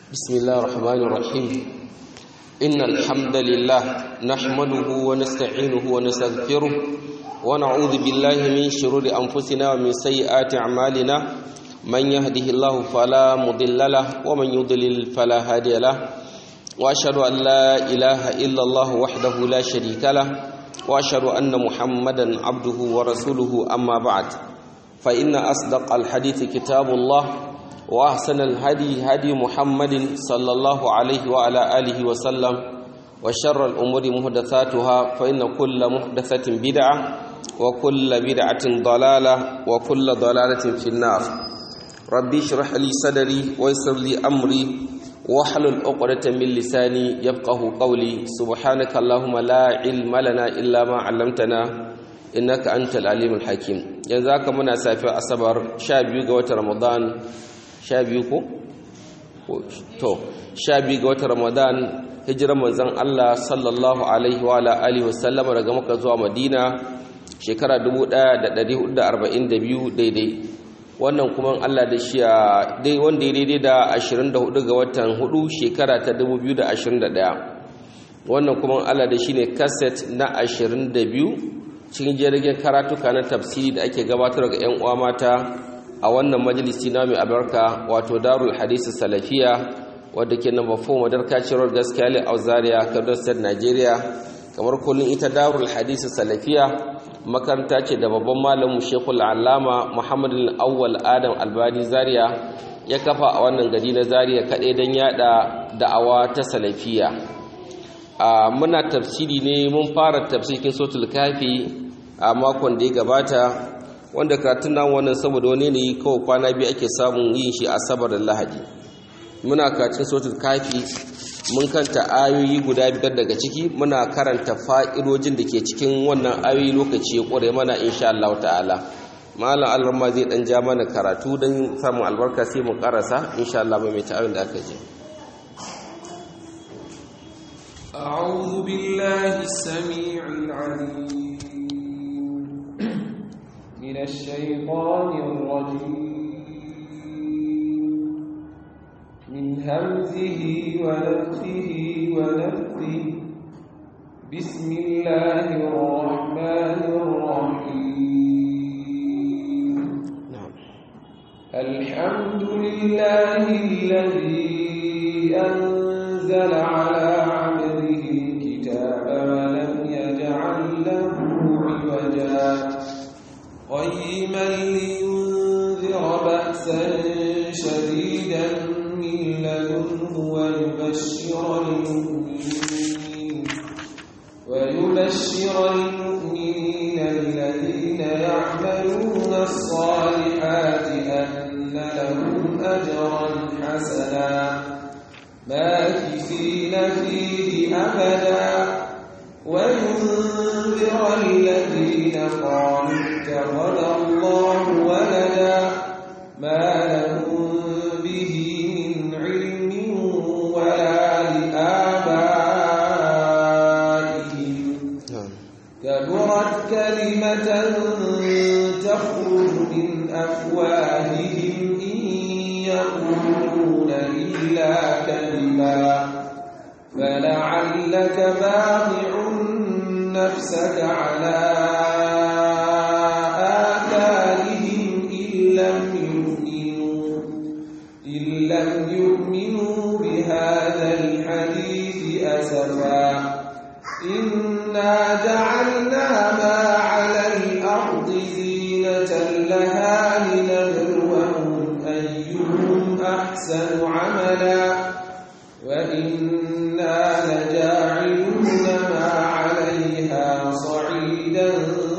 بسم الله الرحمن الرحيم إن الحمد لله نحمده ونستعينه ونستغفره ونعوذ بالله من شرور أنفسنا ومن سيئات أعمالنا من يهده الله فلا مضل له ومن يضلل فلا هادي له وأشهد أن لا إله إلا الله وحده لا شريك له وأشهد أن محمدا عبده ورسوله أما بعد فإن أصدق الحديث كتاب الله وأحسن الهدي هدي محمد صلى الله عليه وعلى آله وسلم وشر الأمور محدثاتها فإن كل محدثة بدعة وكل بدعة ضلالة وكل ضلالة في النار ربي اشرح لي صدري ويسر لي أمري واحلل عقدة من لساني يفقه قولي سبحانك اللهم لا علم لنا إلا ما علمتنا إنك أنت العليم الحكيم ينزاك منا سافر أصبر شاب يوغا رمضان sha biyu ko? to sha biyu ga watan ramadan hijiran manzan Allah sallallahu alaihi wa alihi wasallama daga maka zuwa madina shekara 1442 daidai wannan kuma Allah da shi dai wanda ya daidai da 24 ga watan 4 shekara ta 2021 wannan kuma Allah da shi ne kaset na 22 cikin jirgin karatuka na tafsiri da ake gabatar ga 'yan uwa mata a wannan majalisi na mai albarka wato darul hadisi salafiya wadda ke namba 4 madarka cirowar gaskiya le auzaria kaduna state nigeria kamar kullum ita darul hadisi salafiya makaranta ce da babban malamin shekul alama muhammadu awwal adam albani zaria ya kafa a wannan gari na zaria kaɗai don yada da'awa ta salafiya muna tafsiri ne mun fara tafsirin sotul kafi a makon da ya gabata wanda karatun nan wannan saboda wani ne kawai kwana biyu ake samun yin shi asabar da lahadi muna karatun sotul kafi mun kanta ayoyi guda biyar daga ciki muna karanta fa'idojin da ke cikin wannan ayoyi lokaci ya ƙware mana insha Allah ta'ala malam alramma zai dan ja mana karatu don samun albarka sai mu karasa insha Allah mai ta'awin da aka je أعوذ بالله السميع العليم من الشيطان الرجيم من همزه ونفخه ونفثه بسم الله الرحمن الرحيم na'am الحمد لله الذي أنزل على عبده الكتاب ولم يجعل له عوجا قيما لينذر بأسا شديدا من لدنه ويبشر المؤمنين ويبشر المؤمنين الذين يعملون الصالحات أن لهم أجرا حسنا ماكثين فيه أبدا وينذر الذين قالوا اتخذ الله ولدا ما لهم به من علم ولا لآبائهم na'am كبرت كلمة تخرج من أفواههم إن يقولون إلا كذبا فلعلك باضع نفسك على آثارهم إن لم يؤمنوا إن لم يؤمنوا بهذا الحديث أسفا إنا جعلنا ما على الأرض زينة لها لنبلوهم أيهم أحسن عملا وإنا لجاعلون ما عليها صعيدا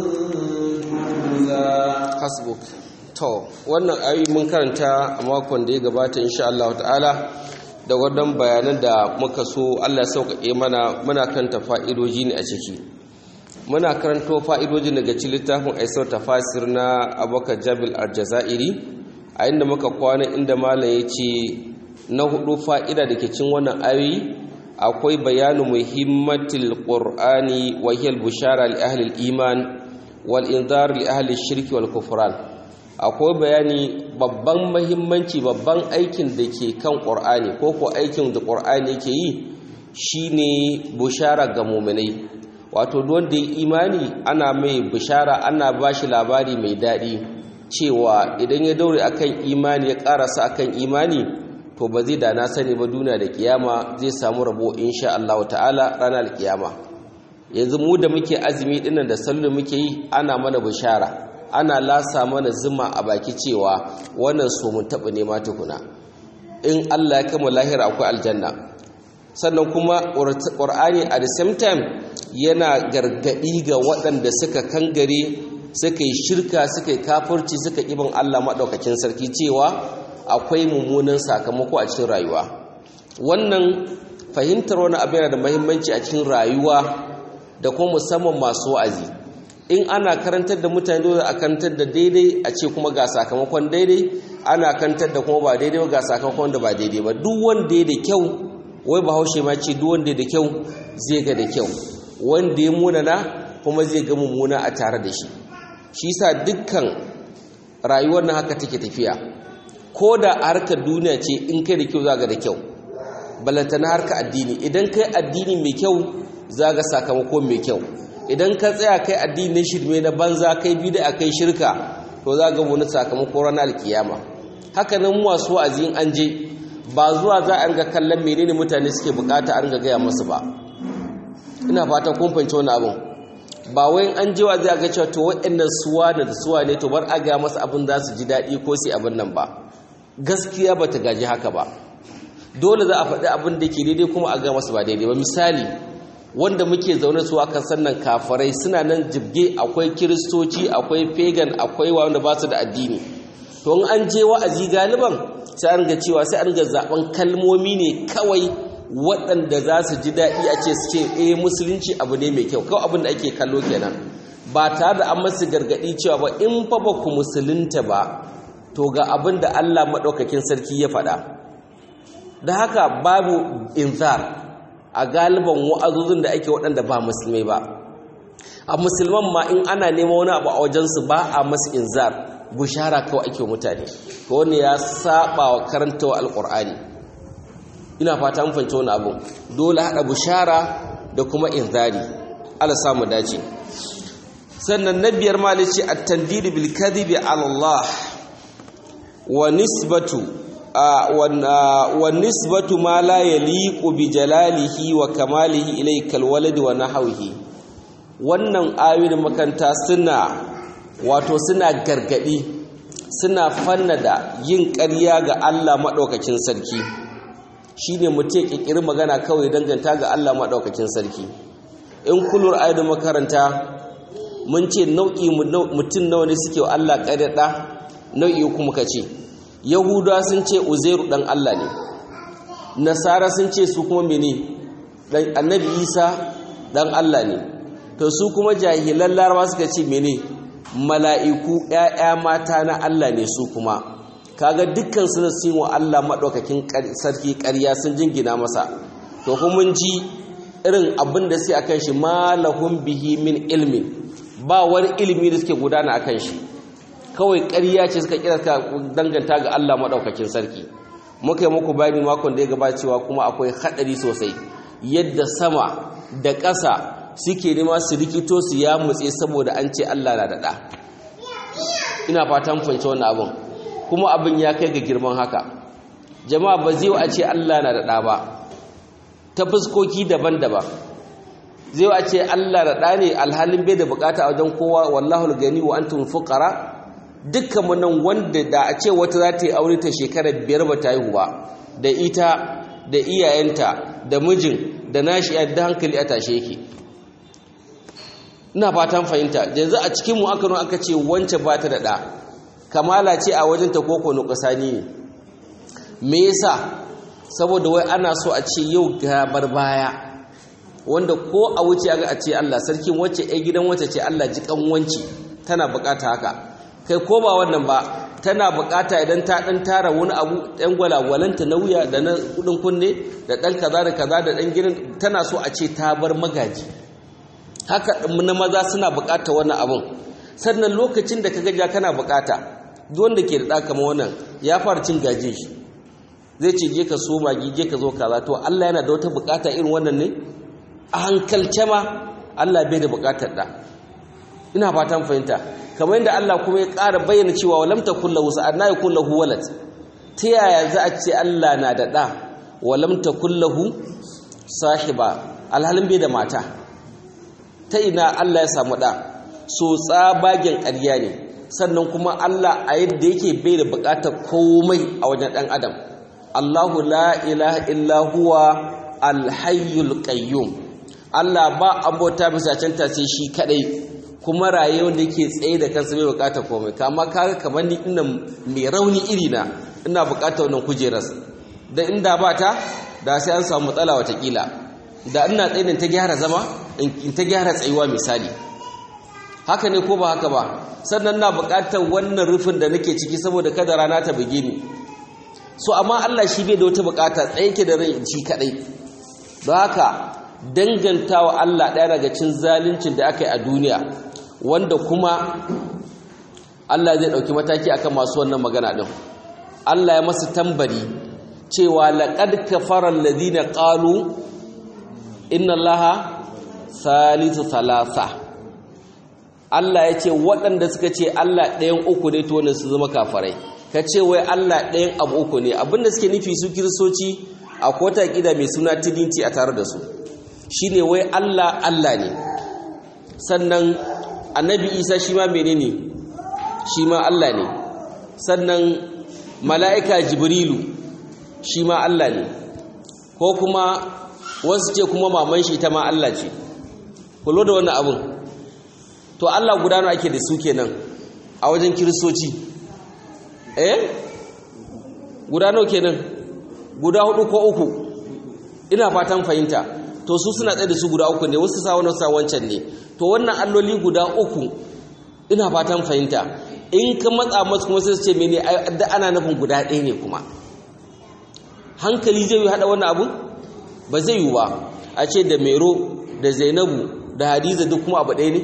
جرزا hasbuk to wannan ayoyi mun karanta a makon da ya gabata insha Allah ta'ala da wannan bayanan da muka so Allah ya sauƙaƙe mana muna karanta fa'idoji ne a ciki muna karanto fa'idoji daga cikin littafin Aisar tafasir na Abubakar Jabil Al-Jazairi a inda muka kwana inda malam ya ce na hudu fa'ida da ke cin wannan ayoyi akwai bayanu muhimmatil qur'ani wa hiya al-bushara li ahli al-iman wal inzar li ahli shirki wal kufran akwai bayani babban mahimmanci babban aikin da ke kan ƙur'ani ko ko aikin da ƙur'ani ke yi shine bushara ga muminai wato wanda ya imani ana mai bushara ana ba shi labari mai daɗi cewa idan ya daure akan imani ya ƙarasa akan imani to ba zai da na sani ba duniya da kiyama zai samu rabo insha Allah ta'ala ranar kiyama yanzu mu da muke azumi dinnan da sallu muke yi ana mana bushara ana lasa mana zuma a baki cewa wannan so mun taɓa nema tukuna in Allah ya kama lahira akwai aljanna sannan kuma ƙur'ani at the same time yana gargaɗi ga waɗanda suka kangare suka yi shirka suka yi kafurci suka ibin Allah maɗaukakin sarki cewa akwai mummunan sakamako a cikin rayuwa wannan fahimtar wani abu yana da mahimmanci a cikin rayuwa da kuma musamman masu wa'azi in ana karantar da mutane dole a karantar da daidai a ce kuma ga sakamakon daidai ana karantar da kuma ba daidai ga sakamakon da ba daidai ba duk wanda ya da kyau wai bahaushe ma ce duk wanda ya da kyau zai ga da kyau wanda ya munana kuma zai ga mummuna a tare da shi shi sa dukkan rayuwar na haka take tafiya ko da a harkar duniya ce in kai da kyau za ga da kyau balantana harkar addini idan kai addini mai kyau za ga sakamako mai kyau idan ka tsaya kai addinin shirme na banza kai bida kai shirka to za ga wani sakamako ranar alkiyama haka nan masu wa'azi in an je ba zuwa za a ga kallon menene mutane suke bukata an ga gaya masu ba ina fatan kun fahimci wani abin ba wai an je wa'azi a ga cewa to waɗannan suwa da suwa ne to bar a ga masa abin za su ji daɗi ko sai abin nan ba gaskiya ba ta gaji haka ba dole za a faɗi abin da ke daidai kuma a ga masa ba daidai ba misali wanda muke zaune su akan sannan kafarai suna nan jibge akwai kiristoci akwai pagan akwai wanda ba su da addini to in an je wa'azi galiban sai an ga cewa sai an ga zaben kalmomi ne kawai waɗanda za su ji daɗi a ce su ce eh musulunci abu ne mai kyau kawai abin da ake kallo kenan ba tare da an masu gargaɗi cewa ba in fa ba ku musulunta ba to ga abin da Allah maɗaukakin sarki ya faɗa da haka babu inzar a galiban wa'azozin da ake waɗanda ba musulmai ba a musulman ma in ana nema wani abu a wajensu ba a masu inzar bushara kawai ake mutane to wani ya saba wa karantawa alƙur'ani ina fata mun fahimci wani abu dole haɗa bushara da kuma inzari ala samu dace sannan na biyar malici at-tandid bil kadhibi ala Allah wa nisbatu والنسبة ما لا يليق بجلاله وكماله إليك الولد ونحوه wannan ayoyin makanta suna wato suna gargadi suna fannada yin ƙarya ga Allah maɗaukakin sarki shine mutum ƙirƙiri magana kawai danganta ga Allah maɗaukakin sarki in kulur ayoyin makaranta mun ce nau'i mutum nawa ne suke wa Allah ƙarya ɗa nau'i kuma ka ce yahudawa sun ce uzairu dan Allah ne nasara sun ce su kuma mene dan annabi isa dan Allah ne to su kuma jahilan larabawa suka ce mene mala'iku ƴaƴa mata na Allah ne su kuma kaga dukkan su na sun wa Allah madaukakin sarki ƙarya sun jingina masa to kuma mun ji irin abin da sai akan shi malahum bihi min ilmin ba wani ilimi da suke gudana akan shi kawai ƙarya ce suka kira ka danganta ga Allah maɗaukakin sarki muka yi muku bayani makon da ya gabacewa kuma akwai haɗari sosai yadda sama da ƙasa suke nema su rikito su ya mutse saboda an ce Allah na daɗa ina fatan fahimci wannan abin kuma abin ya kai ga girman haka jama'a ba zai a ce Allah na daɗa ba ta fuskoki daban-daban zai a ce Allah daɗa ne alhalin bai da bukata a wajen kowa wallahu gani wa antum fuqara dukkan nan wanda da a ce wata za ta yi aure ta shekarar biyar ba ta haihu ba da ita da iyayenta da mijin da nashi da hankali a tashe yake ina fatan fahimta yanzu a cikinmu aka nuna aka ce wance ba ta da ɗa kamala ce a wajen ta koko nukusani ne me yasa saboda wai ana so a ce yau gabar baya wanda ko a wuce a ce Allah sarkin wacce ai gidan wacce ce Allah ji wanci tana bukata haka kai ko ba wannan ba tana bukata idan ta dan tara wani abu ɗan gwalagwalanta na wuya da na kudin kunne da ɗan kaza da kaza da ɗan gidan tana so a ce ta bar magaji haka na maza suna bukata wannan abun sannan lokacin da ka gaja kana bukata duk wanda ke da ɗa kamar wannan ya fara cin gaje shi zai ce je ka so magi je ka zo kaza to Allah yana da wata bukata irin wannan ne a hankalce ma Allah bai da bukatar da ina fatan fahimta kamar yadda Allah kuma ya ƙara bayyana cewa walam takul lahu sa'adna yakul lahu walad ta yaya za a ce Allah na da da walam takul lahu sahiba alhalin bai da mata ta ina Allah ya samu da so tsabagen ƙarya ne sannan kuma Allah a yadda yake bai da bukatar komai a wajen ɗan adam Allahu la ilaha illa huwa alhayyul qayyum Allah ba abota bisa canta sai shi kadai kuma raye wanda yake tsaye da kansa bai bukata komai kama kaga kamar ni ina mai rauni iri na ina bukata wannan kujerar da inda ba ta da sai an samu matsala watakila da ina tsaye ta gyara zama in ta gyara tsayuwa misali haka ne ko ba haka ba sannan na bukatar wannan rufin da nake ciki saboda kada rana ta buge ni so amma Allah shi bai da wata bukata tsaye ke da rai shi kadai don haka dangantawa Allah ɗaya daga cin zaluncin da aka yi a duniya wanda kuma Allah zai ɗauki mataki akan masu wannan magana ɗin Allah ya masu tambari cewa laqad kafara alladhina qalu inna allaha salisu salasa Allah ya ce waɗanda suka ce Allah ɗayan uku ne to wannan su zama kafarai ka ce wai Allah ɗayan abu uku ne abinda suke nufi su kiristoci a kota ƙida mai suna trinity a tare da su shine wai Allah Allah ne sannan annabi Isa shi ma menene shi ma Allah ne sannan mala'ika Jibrilu shi ma Allah ne ko kuma wasu ce kuma maman shi ta ma Allah ce kulo da wannan abun to Allah gudana ake da su kenan a wajen kiristoci eh gudano kenan guda hudu ko uku ina fatan fahimta to su suna tsaye da su guda uku ne wasu sa wani sa wancan ne to wannan alloli guda uku ina fatan fahimta in ka matsa masu kuma sai su ce mene da ana nufin guda ɗaya ne kuma hankali zai yi haɗa wannan abu ba zai yi ba a ce da mero da zainabu da hadiza duk kuma abu ɗaya ne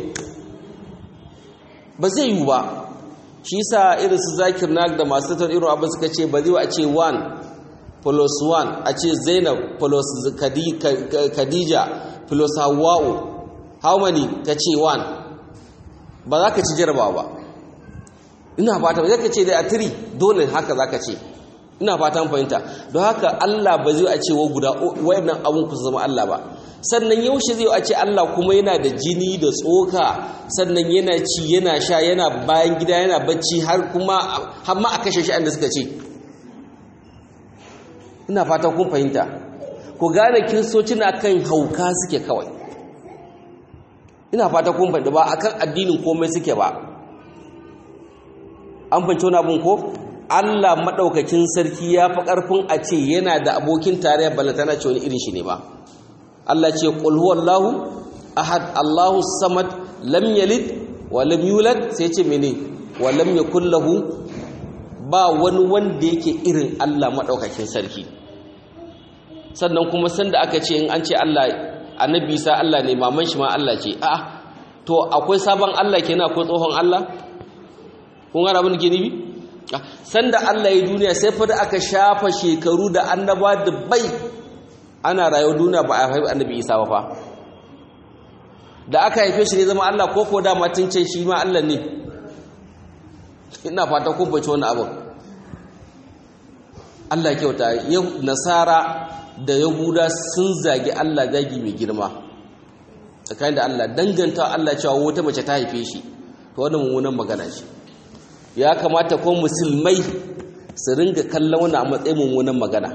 ba zai yi ba shi sa irin su zakir na da masu tattar irin abin suka ce ba zai a ce 1 plus 1 a ce zainab plus khadija plus hawa'u how many ka ce 1 ba za ka ci jarabawa ba ina fata ba zai ka ce da a 3 dole haka za ka ce ina fatan fahimta don haka Allah ba zai a ce wa guda wayannan abun ku zama Allah ba sannan yaushe zai a ce Allah kuma yana da jini da tsoka sannan yana ci yana sha yana bayan gida yana bacci har kuma har ma a kashe shi da suka ce ina fatan kun fahimta ku gane kiristoci na kan hauka suke kawai ina fata kun fahimta ba akan addinin komai suke ba an fahimci wani abun ko Allah maɗaukakin sarki ya fi ƙarfin a ce yana da abokin tarayya balantana ce wani irin shi ne ba Allah ce qul huwallahu ahad Allahu samad lam yalid wa lam yulad sai ce mene wa lam yakul lahu ba wani wanda yake irin Allah maɗaukakin sarki sannan kuma sanda aka ce in an ce Allah annabi sa Allah ne maman shi ma Allah ce a'a to akwai sabon Allah kenan akwai tsohon Allah kun ga abin da ke nibi sanda Allah ya duniya sai fa da aka shafa shekaru da annaba da bai ana rayuwa duniya ba a haifi annabi Isa ba fa da aka haife shi ne zama Allah ko ko da matin ce shi ma Allah ne ina fata kun bace wannan abin Allah kyauta nasara da yahuda sun zagi Allah zagi mai girma tsakanin da Allah danganta Allah cewa wata mace ta haife shi to wannan mummunan magana ce ya kamata ko musulmai su ringa kallon wani a matsayin mummunan magana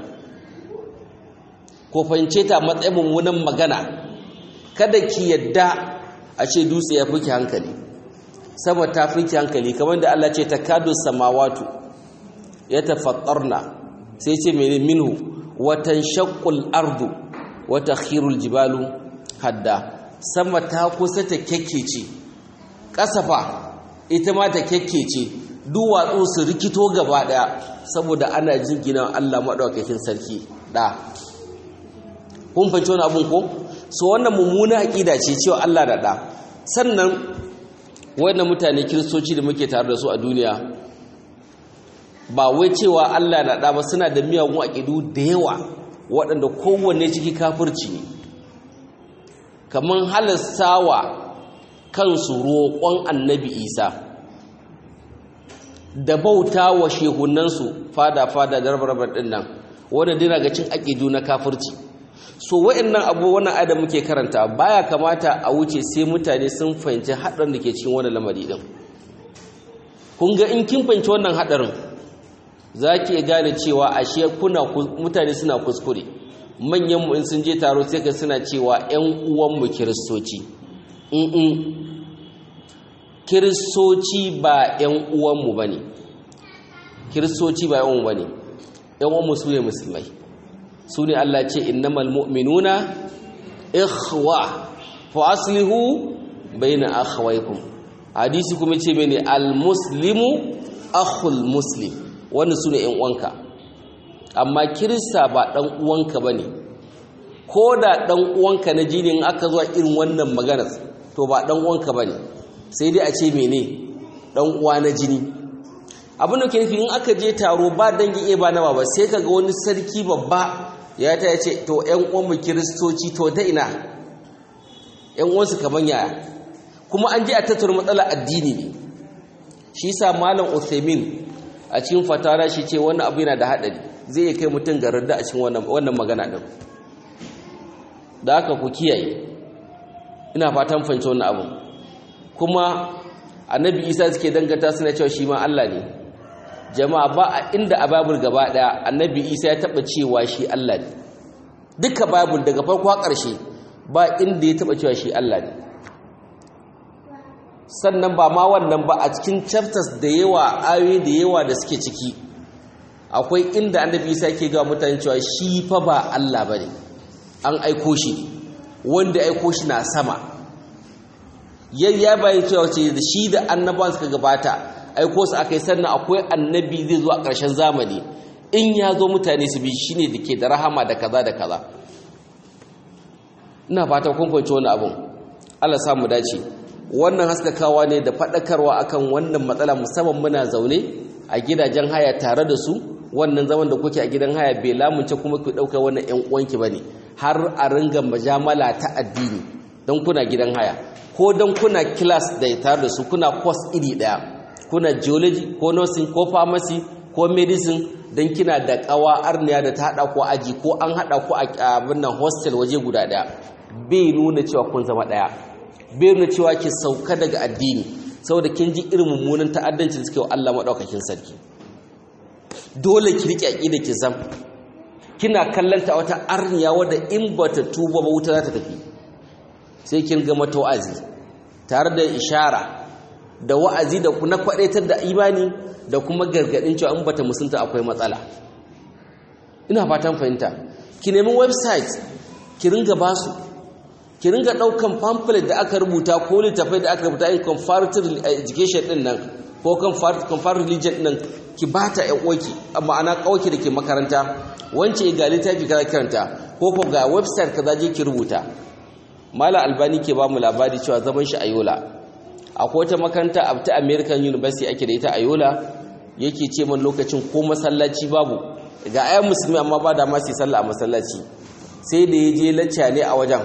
ko fahimce ta matsayin mummunan magana kada ki yadda a ce dutse ya fi hankali sama ta fi hankali kamar da Allah ce takadu samawatu ya tafattarna sai ce mene minhu watan shaqqul ardu wa takhirul jibalu hadda sama ta kusa ta kekkece kasafa ita ma ta kekkece duwatsu su rikito gaba daya saboda ana jingina Allah madaukakin sarki da kun fahimci wani abun ko so wannan mummuna aqida ce cewa Allah da da sannan wannan mutane kiristoci da muke tare da su a duniya ba wai cewa Allah na ɗa ba suna da miyagun aƙidu da yawa waɗanda kowanne ciki kafirci ne kamar halastawa kansu roƙon annabi isa da bauta wa shehunansu fada-fada da rabar ɗin nan wanda dina ga cin aƙidu na kafirci so wa'annan abu wannan ayat da muke karanta baya kamata a wuce sai mutane sun fahimci haɗarin da ke cikin wannan lamari din kun ga in kin fahimci wannan haɗarin za ki gane cewa ashe kuna mutane suna kuskure manyan mu in sun je taro sai ka suna cewa ƴan uwan mu kiristoci in kiristoci ba ƴan uwan mu bane kiristoci ba ƴan uwan mu bane ƴan uwan mu su ne musulmai su ne Allah ce innamal mu'minuna ikhwa fa aslihu bayna akhawaykum hadisi kuma ce bane al muslimu akhul muslim wannan su ne ƴan uwanka amma kirista ba ɗan uwanka bane ko da ɗan uwanka na jini in aka zuwa irin wannan maganar to ba ɗan uwanka bane sai dai a ce mene ɗan uwa na jini abin da ke nufi in aka je taro ba dangin iya ba na ba sai kaga wani sarki babba ya ta ce to ‘yan uwanmu kiristoci to ta ina ‘yan uwansu kaman yaya kuma an ji a tattara matsala addini ne shi sa malam uthaymin a cikin fatara shi ce wannan abu yana da haɗari zai iya kai mutum garar da a cikin wannan magana ɗin da haka ku kiyaye ina fatan fahimci wannan abu kuma annabi isa suke dangata suna cewa shi ma allah ne jama'a ba a inda a babul gaba daya annabi isa ya taba cewa shi Allah ne duka babul daga farko har ƙarshe ba inda ya taba cewa shi Allah ne sannan ba ma wannan ba a cikin chapters da yawa ayoyi da yawa da suke ciki akwai inda annabi isa yake ga mutane cewa shi fa ba Allah bane an aiko shi wanda aiko shi na sama yayya bayan cewa ce da shi da annabawan suka gabata aiko su aka yi sannan akwai annabi zai zo a ƙarshen zamani in ya zo mutane su bi shi ne da ke da rahama da kaza da kaza ina fata kun fahimci wani abun Allah samu dace wannan haskakawa ne da faɗakarwa akan wannan matsala musamman muna zaune a gidajen haya tare da su wannan zaman da kuke a gidan haya bai lamunce kuma ku ɗauka wannan ƴan uwanki bane har a ringa majamala ta addini don kuna gidan haya ko don kuna class da tare da su kuna course iri ɗaya kuna geology ko nursing ko pharmacy ko medicine don kina da kawa arniya da ta hada ko aji ko an hada ku a abin nan hostel waje guda daya bai nuna cewa kun zama daya bai nuna cewa ki sauka daga addini saboda kin ji irin mummunan ta'addanci da suke wa Allah madaukakin sarki dole ki rike aqida ki zam kina kallanta wata arniya wadda in bata tuba ba wuta za ta tafi sai kin ga mata wa'azi tare da ishara da wa'azi da na kwadaitar da imani da kuma gargadin cewa in bata musunta akwai matsala ina fatan fahimta ki nemi website ki ringa basu ki ringa daukan pamphlet da aka rubuta ko littafai da aka rubuta in comparative education din nan ko comparative religion din nan ki bata ƴan uwarki ma'ana kauki da ke makaranta wance ga littafi kaza karanta ko ko ga website kaza je ki rubuta mala albani ke ba mu labari cewa zaman shi a yola akwai wata makaranta a ta american university ake da ita a yola yake ce man lokacin ko masallaci babu ga ayan musulmi amma ba da masu sallah a masallaci sai da ya je lacca ne a wajen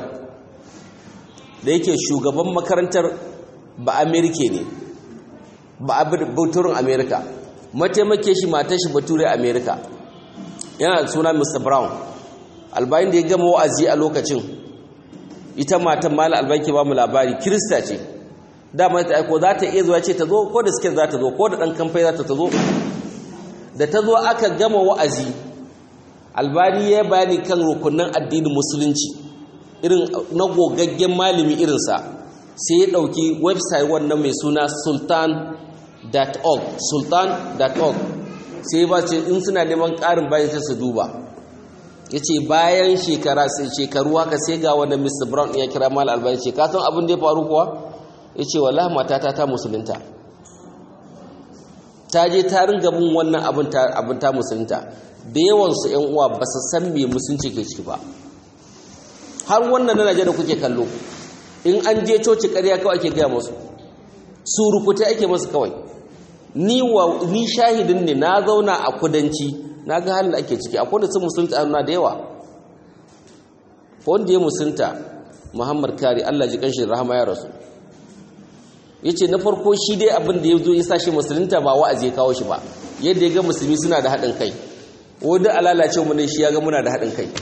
da yake shugaban makarantar ba amerika ne ba bauturin amerika mataimake shi matar shi bature amerika yana da suna mr brown albayin da ya gama wa'azi a lokacin ita matan mala albayin ke ba mu labari kirista ce dama ta aiko za ta iya zuwa ce ta zo ko da suke za ta zo ko da ɗan kamfai za ta ta zo da ta zo aka gama wa'azi albani ya bayani kan rukunan addinin musulunci irin na gogaggen malami irinsa sai ya ɗauki website wannan mai suna sultan.org sultan.org sai ba ce in suna neman ƙarin bayan sai su duba ya ce bayan shekara sai shekaru haka sai ga wanda mr brown ya kira mal albani ce kasan abin da ya faru kuwa ya ce wallahi matata ta musulunta ta je ta ringa bin wannan abin ta musulunta da yawansu ‘yan uwa ba su san me musulunci ke ciki ba har wannan na najeriya kuke kallo in an je coci ƙarya kawai ake gaya masu surukuta ake masu kawai ni wa ni shahidin ne na zauna a kudanci na ga halin da ake ciki akwai da sun musulunta na da yawa wanda ya musulunta muhammad kari allah ji kanshi rahama ya rasu ya ce na farko shi dai abin da ya zo ya sa shi musulunta ba wa'azi ya kawo shi ba yadda ya ga musulmi suna da haɗin kai wadda alalace mu ne shi ya ga muna da haɗin kai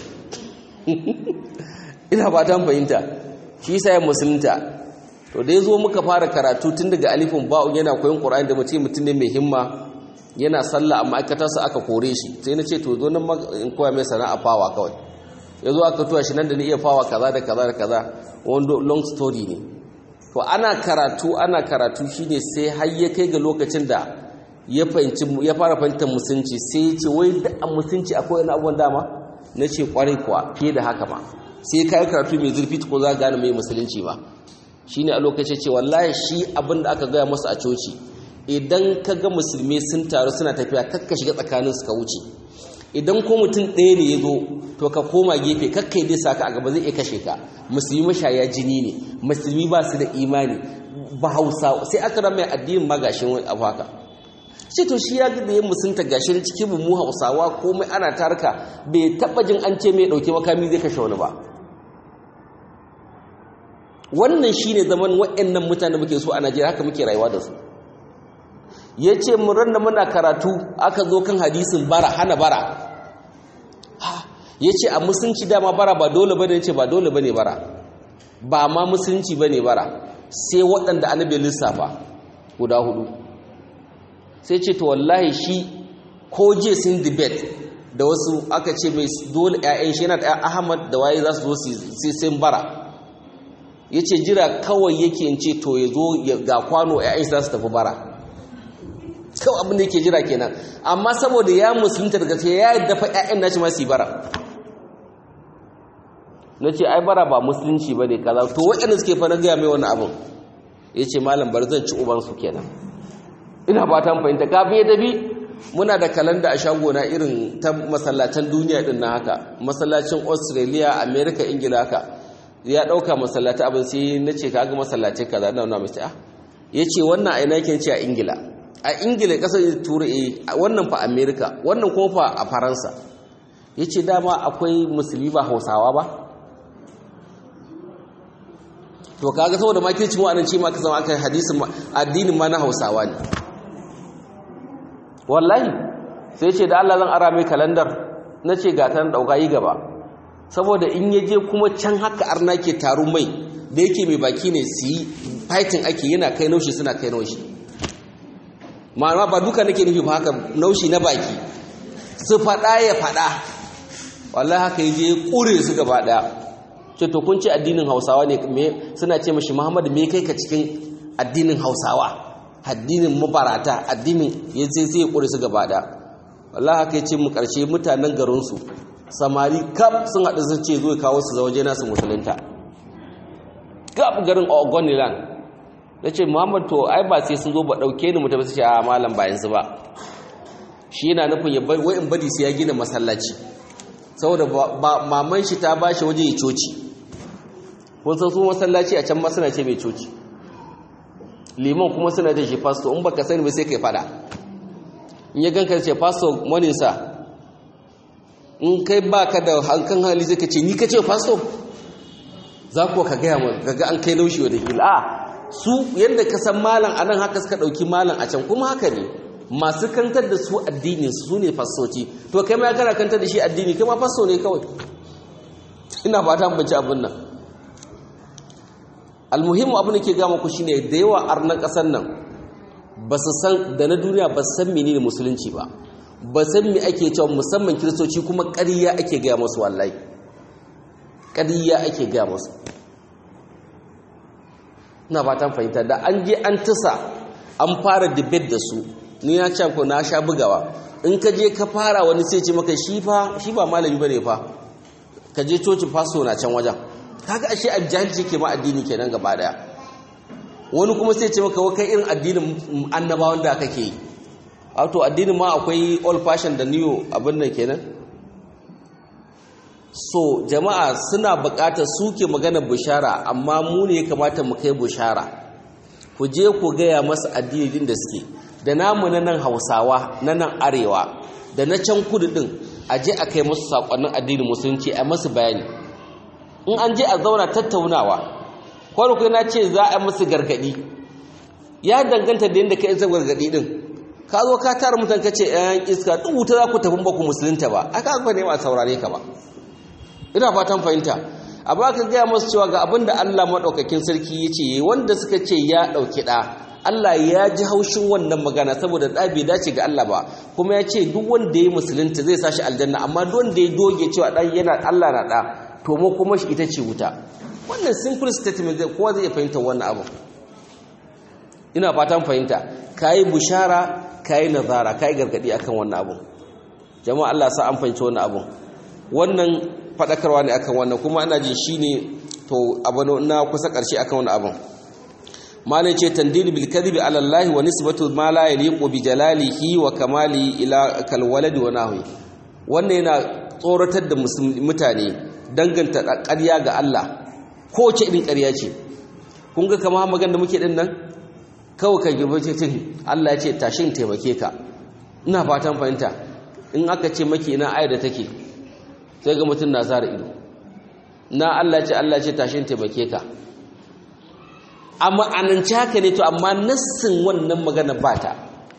ina ba ta fahimta shi sa ya musulunta to da ya zo muka fara karatu tun daga alifin ba'un yana koyon ƙura'in da mace mutum ne mai himma yana sallah a ma'aikatarsa aka kore shi sai na ce to zo nan in koya mai sana'a fawa kawai ya zo aka tuwa shi nan da ni iya fawa kaza da kaza da kaza wanda long story ne to ana karatu ana karatu shine sai har ya kai ga lokacin da ya fahimci ya fara fahimtar musunci sai ya ce wai da a musunci akwai wani abubuwan dama na ce kwarai kuwa fiye da haka ma sai ka yi karatu mai zurfi ko za gane mai musulunci ba shine a lokacin ce wallahi shi abin da aka gaya masa a coci idan ka ga musulmi sun taru suna tafiya kakka shiga tsakanin su ka wuce idan ko mutum ɗaya ne ya zo to ka koma gefe kakka yi dai ka a gaba zai iya kashe ka musulmi mashaya jini ne musulmi ba su da imani ba hausa sai aka rama mai addinin magashin wani abu haka shi to shi ya ga da ya musunta gashin cikin mu hausawa komai ana tarka bai taɓa jin an ce mai ɗauke makami zai kashe wani ba wannan shi ne zaman waɗannan mutane muke so a najeriya haka muke rayuwa da su ya ce murar da muna karatu aka zo kan hadisin bara hana bara ya ce a musulunci dama bara ba dole ba ne ce ba dole ba ne bara ba ma musulunci ba ne bara sai waɗanda annabi lissafa guda hudu sai ce to wallahi shi ko je sun debate da wasu aka ce mai dole 'ya'yan shi yana da ahmad da waye za su zo sai sun bara ya ce jira kawai yake ce to ya zo ga kwano 'ya'yan za su tafi bara kawai abin da yake jira kenan amma saboda ya musulunta daga sai ya dafa 'ya'yan nashi ma su bara na ce ai bara ba musulunci ba ne kaza to waɗanda suke fa na gaya mai wani abin ya ce malam bari zan ci ubansu kenan ina ba ta fahimta kafin ya tafi muna da kalanda a shagona irin ta masallacin duniya din na haka masallacin australia america ingila haka ya ɗauka masallata abin sai na ce ka ga masallacin kaza na wani mace ya ce wannan aina yake ce a ingila a ingila ƙasar turai wannan fa america wannan kuma fa a faransa ya ce dama akwai musulmi ba hausawa ba to kaga saboda makirci mu anan ce ma ka zama aka hadisin addinin ma na hausawa ne wallahi sai ce da Allah zan ara mai kalandar na ce ga ta dauka yi gaba saboda in ya je kuma can haka arna ke taru mai da yake mai baki ne su yi fighting ake yana kai naushi suna kai naushi ma'ana ba duka nake nufi ba haka naushi na baki su faɗa ya faɗa wallahi haka ya je ƙure su gaba ɗaya ce to kun ce addinin hausawa ne me suna ce mashi muhammadu me kai ka cikin addinin hausawa addinin mabarata addinin ya ce sai ya ƙure su gaba ɗaya wallahi haka ya ce mu ƙarshe mutanen garinsu samari kaf sun haɗu sun ce zo kawo su zauje nasu musulunta kaf garin ogoniland ya ce muhammadu to ai ba sai sun zo ba ɗauke ni mutum su ce a malam bayan su ba shi yana nufin ya bar wai in bari sai ya gina masallaci saboda maman shi ta ba shi waje ya coci kun san su masallaci a can ma suna ce mai coci liman kuma suna da shi fasto in baka sani ba sai kai fada in ya ganka ce fasto moninsa in kai baka da hankan hali zai ka ce ni ka ce fasto za ku ka gaya mu gaga an kai laushi wa da hila a su yadda ka san malam a nan haka suka ɗauki malam a can kuma haka ne masu kantar da su addini su ne fastoci to kai ma ya kana kantar da shi addini kai ma fasto ne kawai ina ba ta banci abin nan almuhimmu abin da ke gama ku shine da yawa arnan kasar nan ba su san da na duniya ba su san menene musulunci ba ba san me ake cewa musamman kiristoci kuma ƙarya ake gaya masu wallahi ƙarya ake gaya masu ina ba ta fahimta da an je an tasa an fara debate da su ni na can ko na sha bugawa in ka je ka fara wani sai ce maka shi fa shi ba malami bane fa ka je coci faso na can wajen kaga ashe ajjalci ke ma addini kenan gaba daya wani kuma sai ce maka wa kai irin addinin annabawan da kake yi wato addinin ma akwai old fashion da new abin nan kenan so jama'a suna buƙatar suke magana bushara amma mu ne ya kamata mu kai bushara ku je ku gaya masa addinin da suke da namu na nan hausawa na nan arewa da na can kudu din a je a kai musu sakonnin addinin musulunci a masu bayani in an je a zauna tattaunawa kwarkwai na ce za a musu gargadi ya danganta da yadda ka isa gargadi din ka zo ka tara mutan ka ce yan iska duk wuta za ku tafi ba ku musulunta ba aka aka ne ba saurare ka ba ina fatan fahimta a ba ka gaya masu cewa ga abin da Allah maɗaukakin sarki ya ce wanda suka ce ya ɗauki ɗa Allah ya ji haushin wannan magana saboda ɗa bai dace ga Allah ba kuma ya ce duk wanda ya musulunta zai sashi aljanna amma duk wanda ya doge cewa ɗan yana Allah na ɗa to mu kuma shi ita ce wuta wannan simple statement zai kowa zai fahimta wannan abu ina fatan fahimta kayi bushara kayi nazara kayi gargadi akan wannan abu jama'a Allah sa an fahimci wannan abu wannan fadakarwa ne akan wannan kuma ana ji shine to abu na kusa karshe akan wannan abun malai ce tandil bil kadhibi ala Allah wa nisbatu ma la yaliqu bi jalalihi wa kamali ila kal waladi wa nahwi wannan yana tsoratar da mutane danganta ƙarya ga Allah ko ce irin ƙarya ce kun ga kamar magan da muke din nan kawai ka girbe ce cin Allah ya ce tashin taimake ka ina fatan fahimta in aka ce maki ina ayar da take sai ga mutum na zara ido na Allah ce Allah ce tashin taimake ka amma ananci haka ne to amma nassin wannan magana ba ta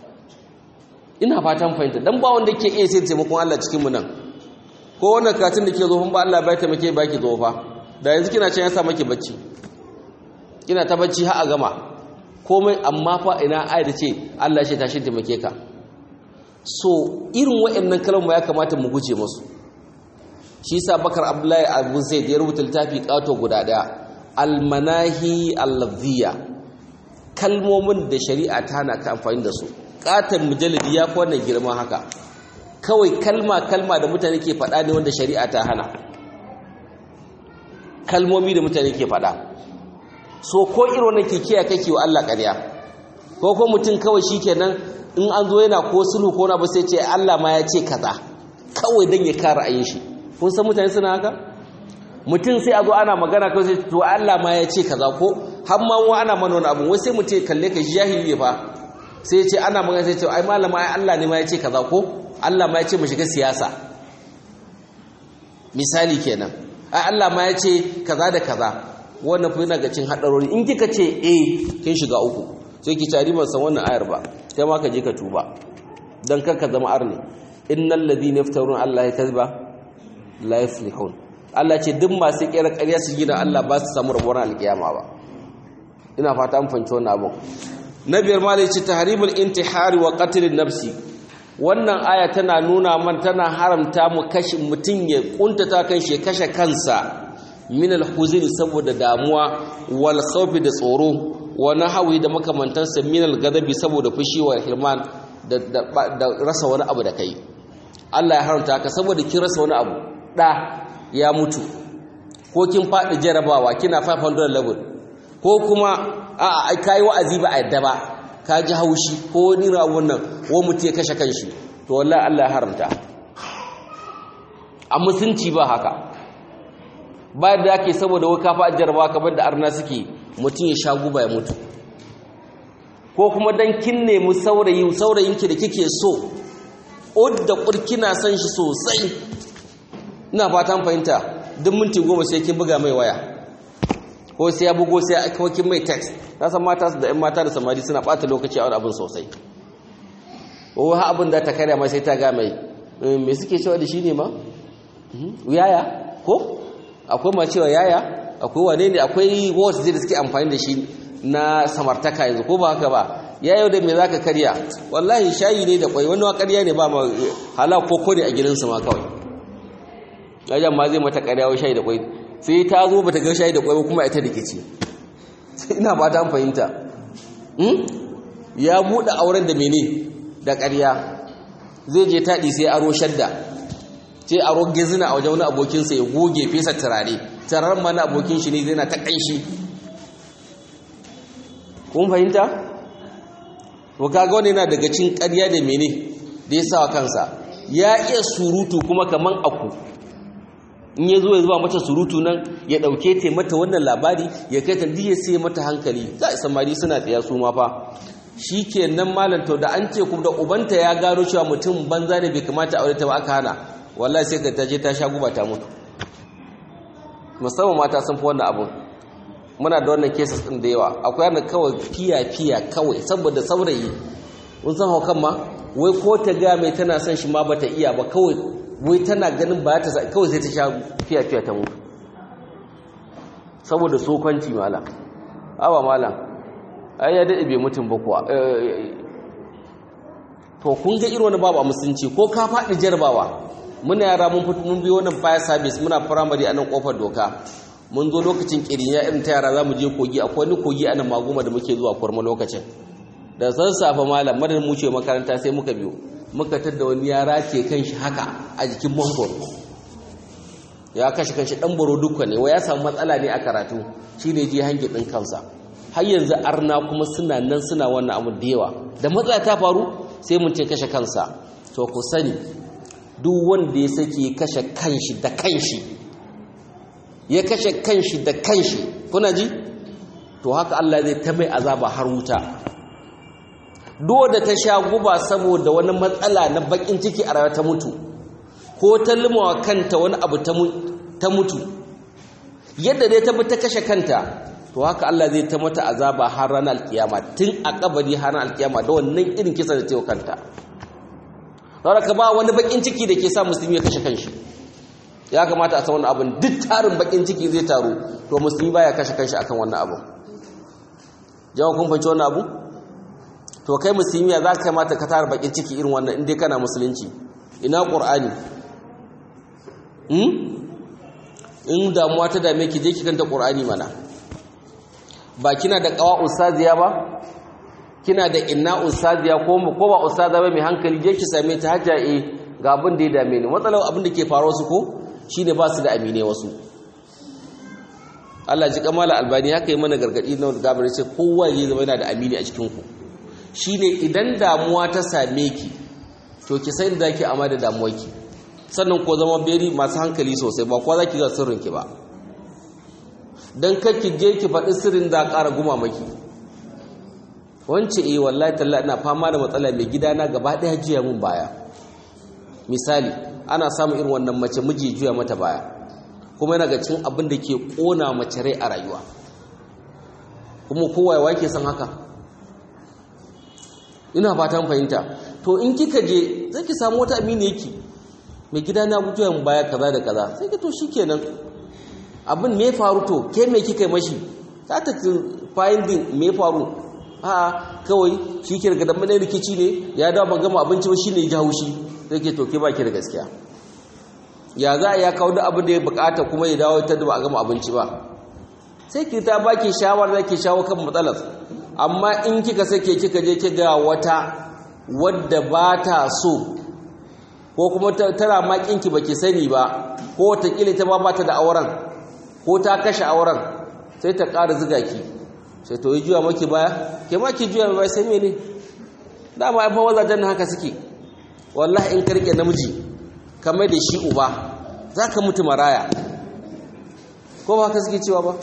ina fatan fahimta dan ba wanda ke iya sai taimakon Allah cikin mu nan ko wannan katin da ke zo ba Allah bai taimake ba ki zo fa da yanzu kina can ya sa maki bacci kina ta bacci har a gama komai amma fa ina ayar ce Allah ce tashin taimake ka so irin waɗannan kalmar ya kamata mu guje musu shi sa bakar abdullahi abu zaid ya rubuta littafi kato guda daya almanahi allaziyya kalmomin da shari'a ta hana ka amfani da su katon mujallidi ya fi wannan girma haka kawai kalma kalma da mutane ke faɗa ne wanda shari'a ta hana kalmomi da mutane ke faɗa so ko irin wannan ke kiyaye kake wa Allah ƙarya ko ko mutum kawai shikenan in an zo yana ko sulhu ko na ba sai ce Allah ma ya ce kaza kawai dan ya kare ayin shi kun san mutane suna haka mutum sai a zo ana magana kawai sai to Allah ma ya ce kaza ko har ma wa ana mana wani abu wai sai mutum kalle ka jahili ne fa sai ya ce ana magana sai ce ai malama ai Allah ne ma ya ce kaza ko Allah ma ya ce mu shiga siyasa misali kenan ai Allah ma ya ce kaza da kaza wannan fa yana ga cin hadarori in kika ce eh kin shiga uku sai ki tari ban san wannan ayar ba kai ma ka je ka tuba dan kar ka zama arni innal ladina yaftarun Allah kadhiba la yuflihun Allah ce duk masu kira ƙarya su gina Allah ba su samu rabuwar alkiyama ba ina fata an fanci wannan abun na biyar ma ce tahrimul intihari wa qatl nafsi wannan aya tana nuna man tana haramta mu kashe mutun ya kuntata kan shi kashe kansa min alhuzn saboda damuwa wal khawfi da tsoro wa nahwi da makamantansa min alghadabi saboda fushi wa hirman da, da rasa wani abu da kai Allah ya haramta ka saboda kin rasa wani abu da ya mutu ko kin faɗi jarabawa kina 500 level ko kuma a kai wa'azi ba a yadda ba ka ji haushi ko ni rawun nan wo mutu ya kashe kanshi to wallahi Allah ya haramta a musunci ba haka ba da yake saboda wai ka faɗi jarabawa kamar da arna suke mutum ya sha guba ya mutu ko kuma dan kin nemi saurayi saurayinki da kike so odda kurkina san shi sosai ina fatan fahimta duk minti goma sai kin buga mai waya ko sai ya bugo sai aka kin mai text na san mata da ƴan mata da samari suna bata lokaci a wani abin sosai ko ha abin da ta karya mai sai ta ga mai me suke cewa da shi ne ma yaya ko akwai ma cewa yaya akwai wane ne akwai words da suke amfani da shi na samartaka yanzu ko ba haka ba ya yau da me za ka karya wallahi shayi ne da kwai wani karya ne ba ma hala koko ne a gidansu ma kawai yajan ma zai mata karya wa shayi da kwai sai ta zo ba ta ga shayi da kwai kuma ita rikici ina ba ta fahimta ya buɗe auren da mene da karya zai je taɗi sai aro shadda sai aro gizina a wajen wani abokinsa ya goge fesa turare turaren ma na abokin shi ne zai na ta ƙanshi kun fahimta? to kaga wani yana daga cin ƙarya da mene da ya sawa kansa ya iya surutu kuma kaman aku in ya zo ya zuba mata surutu nan ya ɗauke ta mata wannan labari ya kai ta diya sai mata hankali za a samari suna tsaya su ma fa shi ke nan malanto da an ce kuma da ubanta ya gano cewa mutum banza ne bai kamata aure ta ba aka hana wallahi sai ka ta je ta sha guba ta mutu musamman mata sun fi wannan abun muna da wannan cases din da yawa akwai yana kawai fiya fiya kawai saboda saurayi mun san haukan ma wai ko ta ga mai tana son shi ma bata iya ba kawai wai tana ganin ba ta kawai sai ta sha fiya fiya ta mutu saboda sokanci malam awa malam ai ya daɗe bai mutum ba kuwa to kun ga irin wani babu a musulunci ko ka faɗi jarbawa muna yara mun fito mun biyo wannan fire service muna primary a nan kofar doka mun zo lokacin kirinya irin ta yara za mu je kogi akwai wani kogi a nan maguma da muke zuwa kurma lokacin da sassafe malam madar mu ce makaranta sai muka biyo muka tadda wani yara ke kan shi haka a jikin mangoro ya kashe kanshi dan baro dukka ne wa ya samu matsala ne a karatu shine je hangi din kansa har yanzu arna kuma suna nan suna wannan abu da yawa da matsala ta faru sai mun ce kashe kansa to ku sani duk wanda ya sake kashe kanshi da kanshi ya kashe kanshi da kanshi kuna ji to haka Allah zai ta mai azaba har wuta duk da ta sha guba saboda wani matsala na bakin ciki a rayuwa ta mutu ko ta limawa kanta wani abu ta mutu yadda dai ta bi ta kashe kanta to haka Allah zai ta mata azaba har ranar alkiyama tun a kabari har ranar alkiyama da wannan irin kisa da ta yi kanta ka ba wani bakin ciki da ke sa musulmi ya kashe kanshi ya kamata a san wannan abin duk tarin bakin ciki zai taru to musulmi baya kashe kanshi akan wannan abu jawo kun fahimci wannan abu to kai musulmi ya za ka kamata ka tara bakin ciki irin wannan inda kana musulunci ina qur'ani in damuwa ta dame ki je ki kanta qur'ani mana ba kina da qawa ustaziya ba kina da inna ustaziya ko ko ba ustaza ba mai hankali je ki same ta hajja eh ga abin da ya dame ni matsalar abin da ke faruwa su ko shine ba su da amine wasu Allah ji kamala albani haka yi mana gargadi na gabar ce kowa ya zama yana da amini a cikin ku shine idan damuwa ta same ki to ki san da ki amma da damuwarki sannan ko zama beri masu hankali sosai ba kowa zaki ga sirrinki ba dan ki je ki faɗi sirrin da ƙara guma maki wance eh wallahi talla ina fama da matsala mai gidana gaba ɗaya juya mun baya misali ana samun irin wannan mace miji juya mata baya kuma yana ga cin abin da ke ƙona mace rai a rayuwa kuma kowa ya ke san haka ina fatan fahimta to in kika je zai ki samu wata amini yake mai gida na mutuwan baya kaza da kaza sai ka to shikenan abin me faru to ke me kika mashi za ta finding me faru a kawai shi ke daga damar rikici ne ya dawo ban gama abinci ba shine ya ji haushi sai ke to ke baki da gaskiya ya za a ya kawo da abin da ya bukata kuma ya dawo ta da ba a gama abinci ba sai ki ta baki shawara da ke shawo kan matsalar amma in kika sake kika je kiga wata wadda ba ta so ko kuma tana makinki baki sani ba ko watakila ta ba ta da auren ko ta kashe auren sai ta ƙara ziga ki sai to yi juya maki baya ke ma ki juya baya sai mene dama ai fa wazajen haka suke wallahi in karke namiji kamar da shi uba zaka mutu maraya ko ba haka suke cewa ba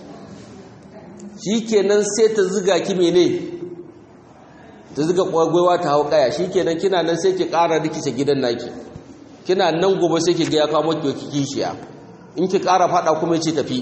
shikenan sai ta ziga ki mene ta ziga kwagwaiwa ta hau kaya shikenan kina nan sai ki ƙara rikice gidan naki kina nan gobe sai ki ga ya kawo maki kishiya in ki ƙara fada kuma ya ce tafi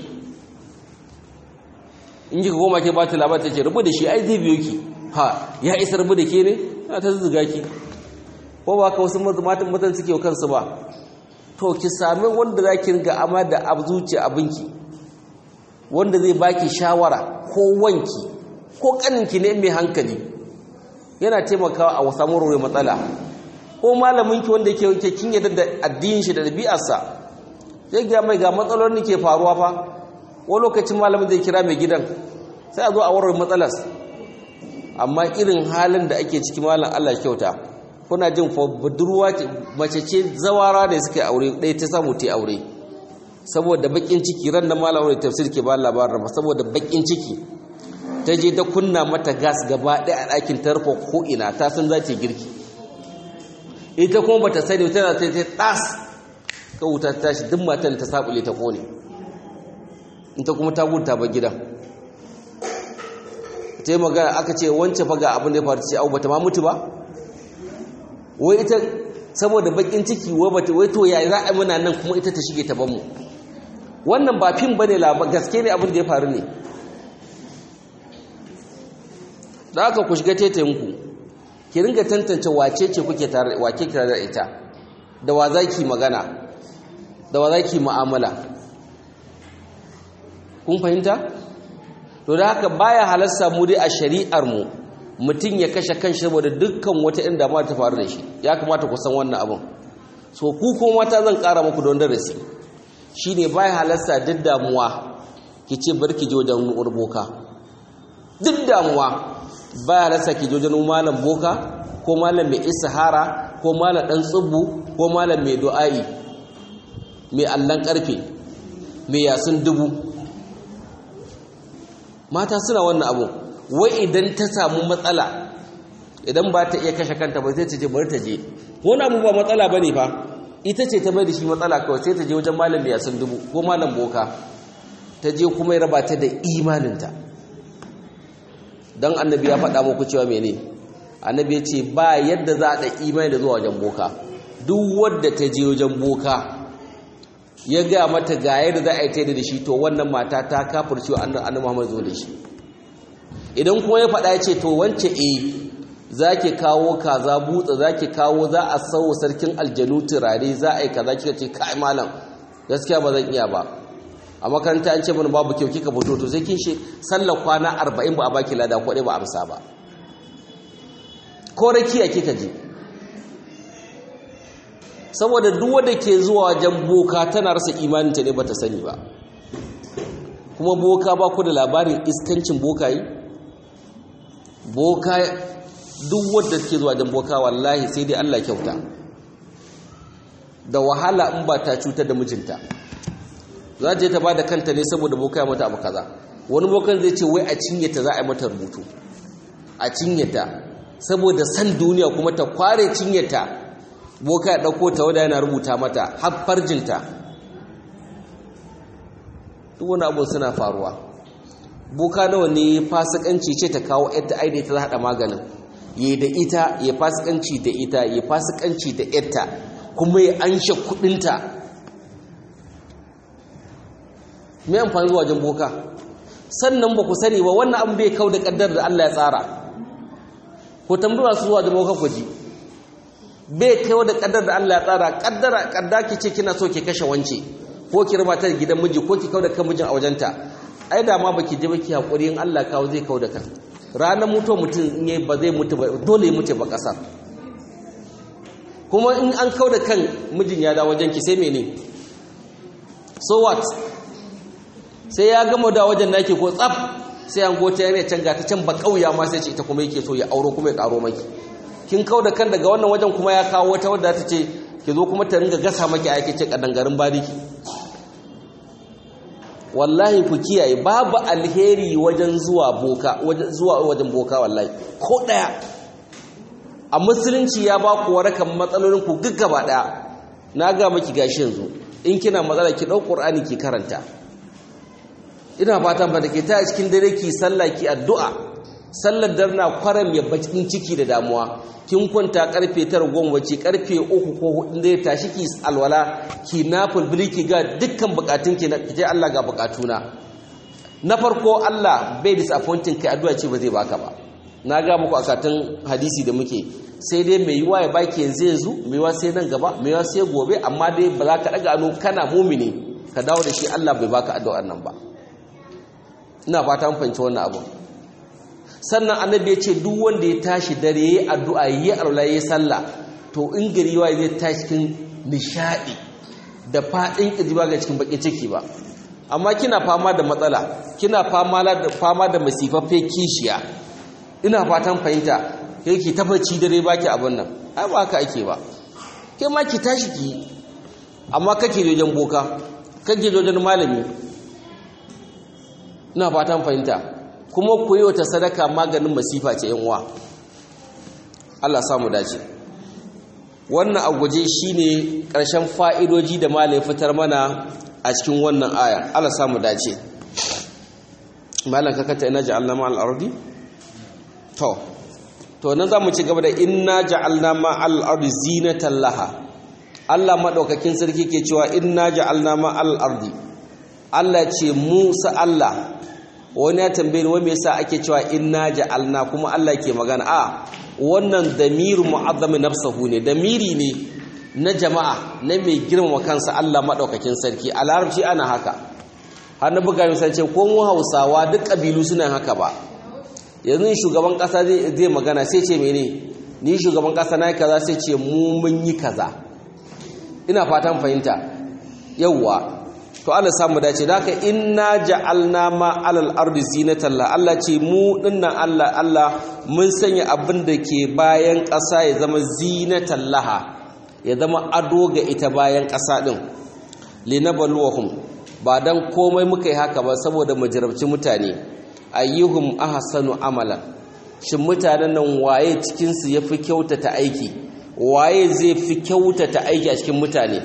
in kika goma ke ba ta labar ta ce rubu da shi ai zai biyo ki ha ya isa rubu da ke ne na ta zuga ki ko ba ka wasu matan matan suke wa kansu ba to ki sami wanda za ki ringa ama da abu zuciya abinki wanda zai baki shawara ko wanki ko kaninki ne mai hankali yana taimakawa a samun rore matsala ko malaminki wanda yake kin yadda da addinin shi da ɗabi'arsa zai ga mai ga matsalolin ke faruwa fa wani lokacin malamin zai kira mai gidan sai a zo a warware matsalas amma irin halin da ake ciki malam Allah kyauta kuna jin fa budurwa mace ce zawara da suka aure ɗaya ta samu ta aure saboda bakin ciki ran da malam aure tafsir ke ba labarin ba saboda bakin ciki ta je ta kunna mata gas gaba ɗaya a ɗakin tarfa ko ina ta san za ta girki ita kuma bata sani tana ta ta tas ka wuta ta tashi duk matan ta sabule ta kone ita kuma ta gudu ta bar gidan ta yi magana aka ce wance fa ga abin da ya faru ce au bata ma mutu ba wai ita saboda bakin ciki wai bata wai to ya za a muna nan kuma ita ta shige ta ban mu wannan ba fim bane la gaske ne abin da ya faru ne da aka ku shiga tetayen ku ki ringa tantance wace ce kuke tare wake tare da ita da wa zaki magana da wa zaki mu'amala kun fahimta to da haka baya halarsa mu dai a shari'ar mu mutum ya kashe kanshi saboda dukkan wata inda ma ta faru da shi ya kamata ku san wannan abin so ku ko mata zan kara muku don darasi shine baya halarsa duk damuwa ki ce barki je wajen boka duk damuwa baya halarsa ki je wajen malam boka ko malam mai isahara ko malam dan tsubbu ko malam mai du'a'i mai allan karfe mai yasin dubu mata suna wannan abu wai idan ta samu matsala idan ba ta iya kashe kanta ba sai ta je bari ta je wani abu ba matsala ba ne fa ita ce ta bai da shi matsala kawai sai ta je wajen malam da yasin dubu ko malam boka ta je kuma ya raba ta da imaninta don annabi ya faɗa muku cewa mene annabi ya ce ba yadda za a da imani da zuwa wajen boka duk wadda ta je wajen boka ya ga mata ga yadda za a yi ta da shi to wannan mata ta kafirce wa annabi Muhammad zo da shi idan kuma ya faɗa ya ce to wance eh za ki kawo kaza butsa za ki kawo za a sau sarkin aljanu turare za a yi kaza kika ce kai malam gaskiya ba zan iya ba a makaranta an ce mana babu kyau kika fito to sai kin shi sallar kwana arba'in ba a baki lada ko ba amsa ba ko rakiya kika je saboda duk wanda ke zuwa wajen boka tana rasa imaninta ne bata sani ba kuma boka ba ku da labarin iskancin bokayi boka duk wadda take zuwa wajen boka wallahi sai dai Allah kyauta da wahala in ba ta cutar da mijinta za ta je ta bada kanta ne saboda boka ya mata abu kaza wani bokan zai ce wai a cinye ta za a yi mata rubutu a cinye ta saboda san duniya kuma ta kware cinye ta boka ya ɗauko ta wadda yana rubuta mata har farjinta duk wani abu suna faruwa boka nawa ne fasikanci ce ta kawo yadda aida ta haɗa maganin ya da ita ya fasikanci da ita ya fasikanci da yadda kuma ya anshe kudinta mai amfani zuwa wajen boka sannan ba ku sani ba wannan abu bai kau da kaddar da Allah ya tsara ko tambaya su zuwa wajen boka ku ji bai kau da kaddar da Allah ya tsara kaddara kadda ki ce kina so ki kashe wance ko ki raba ta gidan miji ko ki kau da kan mijin a wajenta ai da ma baki je baki hakuri in Allah kawo zai kau da kan ranar mutu mutum in yi ba zai mutu ba dole ya mutu ba kasar kuma in an kau da kan mijin ya dawo wajen ki sai mene so what sai ya gama da wajen naki ko tsaf sai an gota yana can ga ta can ba kauya ma sai ce ita kuma yake so ya auro kuma ya karo maki kin kau da kan daga wannan wajen kuma ya kawo wata wadda ta ce ki zo kuma ta ringa gasa maki aiki ce kadangarin bariki wallahi ku kiyaye babu alheri wajen zuwa boka wajen zuwa wajen boka wallahi ko daya a musulunci ya ba ku warakan matsalolin ku gaggaba daya na ga miki gashi yanzu in kina matsala ki dau qur'ani ki karanta ina fatan ba da ke ta cikin dare ki sallah ki addu'a sallar darna kwaram ya bakin ciki da damuwa kin kwanta karfe 9 goma wace karfe 3 ko 4 da tashi ki alwala ki nafil bilki ga dukkan bukatun ki na je Allah ga bukatuna na farko Allah bai disappointing kai addu'a ce ba zai baka ba na ga muku akatun hadisi da muke sai dai mai yiwa ya baki yanzu yanzu mai yiwa sai nan gaba mai yiwa sai gobe amma dai ba za ka daga ano kana mumini ka dawo da shi Allah bai baka addu'ar nan ba ina fata mun fahimci wannan abu sannan annabi ya ce duk wanda ya tashi dare yayi addu'a yayi alwala yayi sallah to in gari yawa zai tashi cikin nishadi da fadin kijiba ga cikin bakin ciki ba amma kina fama da matsala kina fama da fama da masifaffe kishiya ina fatan fahimta kai ki tabbaci dare baki abin nan ai ba haka ake ba kai ma ki tashi ki amma kake wajen boka kake wajen malami ina fatan fahimta kuma ku yi wata sadaka maganin masifa ce yan uwa Allah samu dace wannan a guje shine ƙarshen fa'idoji da malai fitar mana a cikin wannan aya Allah samu dace malan ka kata ina ja'alna ma al-ardi to to nan za mu ci gaba da inna ja'alna ma al-ardi zinatan laha Allah madaukakin sarki ke cewa inna ja'alna ma al-ardi Allah ce Musa Allah wani ya tambaye ni wai me yasa ake cewa inna ja'alna kuma Allah ke magana a wannan damiru mu'azzami nafsahu ne damiri ne na jama'a na mai girmama kansa Allah madaukakin sarki a larabci ana haka har na buga misali ce ko mu Hausawa duk kabilu suna haka ba yanzu shugaban kasa zai magana sai ce mene ni shugaban kasa na yi kaza sai ce mu mun yi kaza ina fatan fahimta yauwa to Allah samu dace da haka inna ja'alna ma alal ardi zinatan la Allah ce mu dinnan Allah Allah mun sanya abin da ke bayan ƙasa ya zama zinatan laha ya zama ado ga ita bayan ƙasa din linabluwahum ba dan komai muka yi haka ba saboda mu jarabci mutane ayyuhum ahsanu amalan shin mutanen nan waye cikin su yafi kyautata aiki waye zai fi kyautata aiki a cikin mutane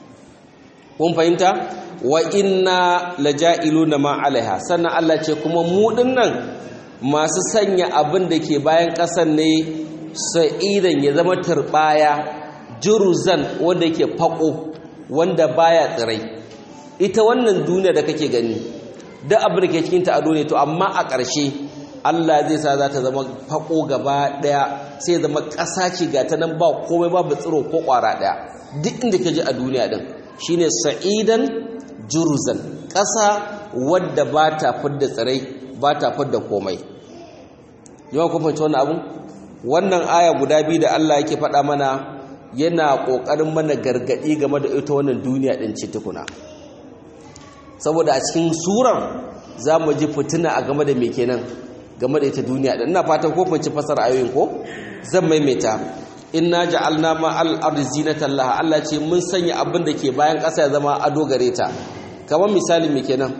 kun fahimta wa inna laja'iluna ma alaiha sannan Allah ce kuma mu dinnan masu sanya abin da ke bayan ƙasan ne sa'idan ya zama turbaya juruzan wanda yake fako wanda baya tsirai ita wannan duniya da kake gani duk abin da ke cikin ta ado ne to amma a ƙarshe Allah zai sa za ta zama fako gaba daya sai zama ƙasa ce ga ta nan ba komai babu tsiro ko ƙwara daya duk inda ka je a duniya din shine sa'idan juruzan ƙasa wadda ba ta fidda tsirai ba ta fidda komai yawan kun fahimci wannan abun wannan aya guda biyu da Allah yake faɗa mana yana ƙoƙarin mana gargaɗi game da ita wannan duniya ɗin ce tukuna saboda a cikin surar za mu ji fitina a game da me kenan game da ita duniya ɗin ina fatan ko fahimci fasar ayoyin ko zan maimaita inna ja'alna ma al-ardi zinatan laha Allah ce mun sanya abin da ke bayan ƙasa ya zama ado gare ta kamar misali me kenan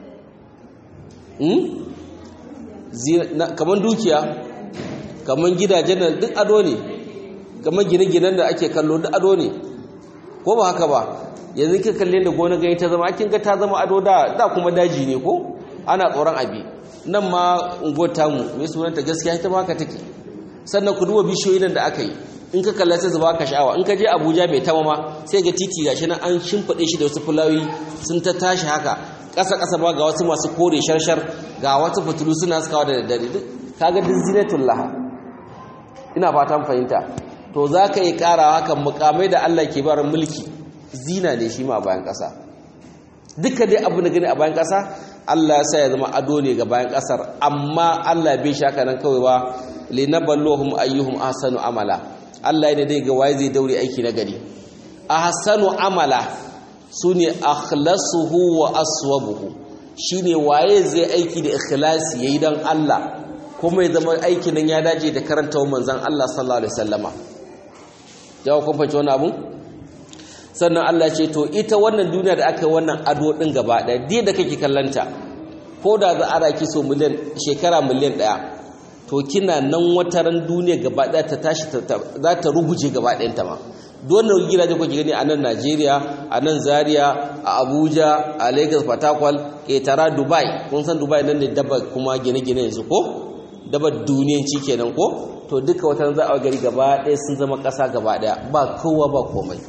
hmm kamar dukiya kamar gidajen nan duk ado ne kamar gine-ginen da ake kallo duk ado ne ko ba haka ba yanzu kika kalle da gona gani ta zama kin ga ta zama ado da da kuma daji ne ko ana tsoron abi nan ma unguwar tamu mai sunanta gaskiya ita ma haka take sannan ku duba bishiyoyin nan da aka yi in ka kalla sai zuba ka sha'awa in ka je abuja bai tama ma sai ga titi gashi nan an shimfiɗe shi da wasu fulawi sun ta tashi haka ƙasa ƙasa ba ga wasu masu kore sharshar ga wasu fitilu suna sukawa da daddare duk kaga duk zinatul laha ina fatan fahimta to za ka yi ƙara haka mukamai da allah ke bar mulki zina ne shi ma a bayan ƙasa duka dai abu da gani a bayan ƙasa allah ya sa ya zama ado ne ga bayan ƙasar amma allah bai shaka nan kawai ba linaballahum ayyuhum ahsanu amala Allah ne dai ga waye zai daure aiki na gari ahsanu amala sune akhlasuhu wa aswabuhu shine waye zai aiki da ikhlasi yayi dan Allah kuma ya zama aikin nan ya dace da karanta manzon Allah sallallahu alaihi wasallama jawo kun fahimci wannan abu sannan Allah ce to ita wannan duniya da aka yi wannan ado din gaba daya da kake kallanta ko da za a raki so miliyan shekara miliyan daya to kina nan wataran duniya gaba ɗaya ta tashi za ta ruguje gaba ɗayanta ma dole gidaje kuke gani a nan Najeriya a nan Zaria a Abuja a Lagos Fatakwal ƙetara Dubai kun san Dubai nan ne daba kuma gine-gine yanzu ko daba duniyanci kenan ko to duka wataran za a gari gaba ɗaya sun zama ƙasa gaba ɗaya ba kowa ba komai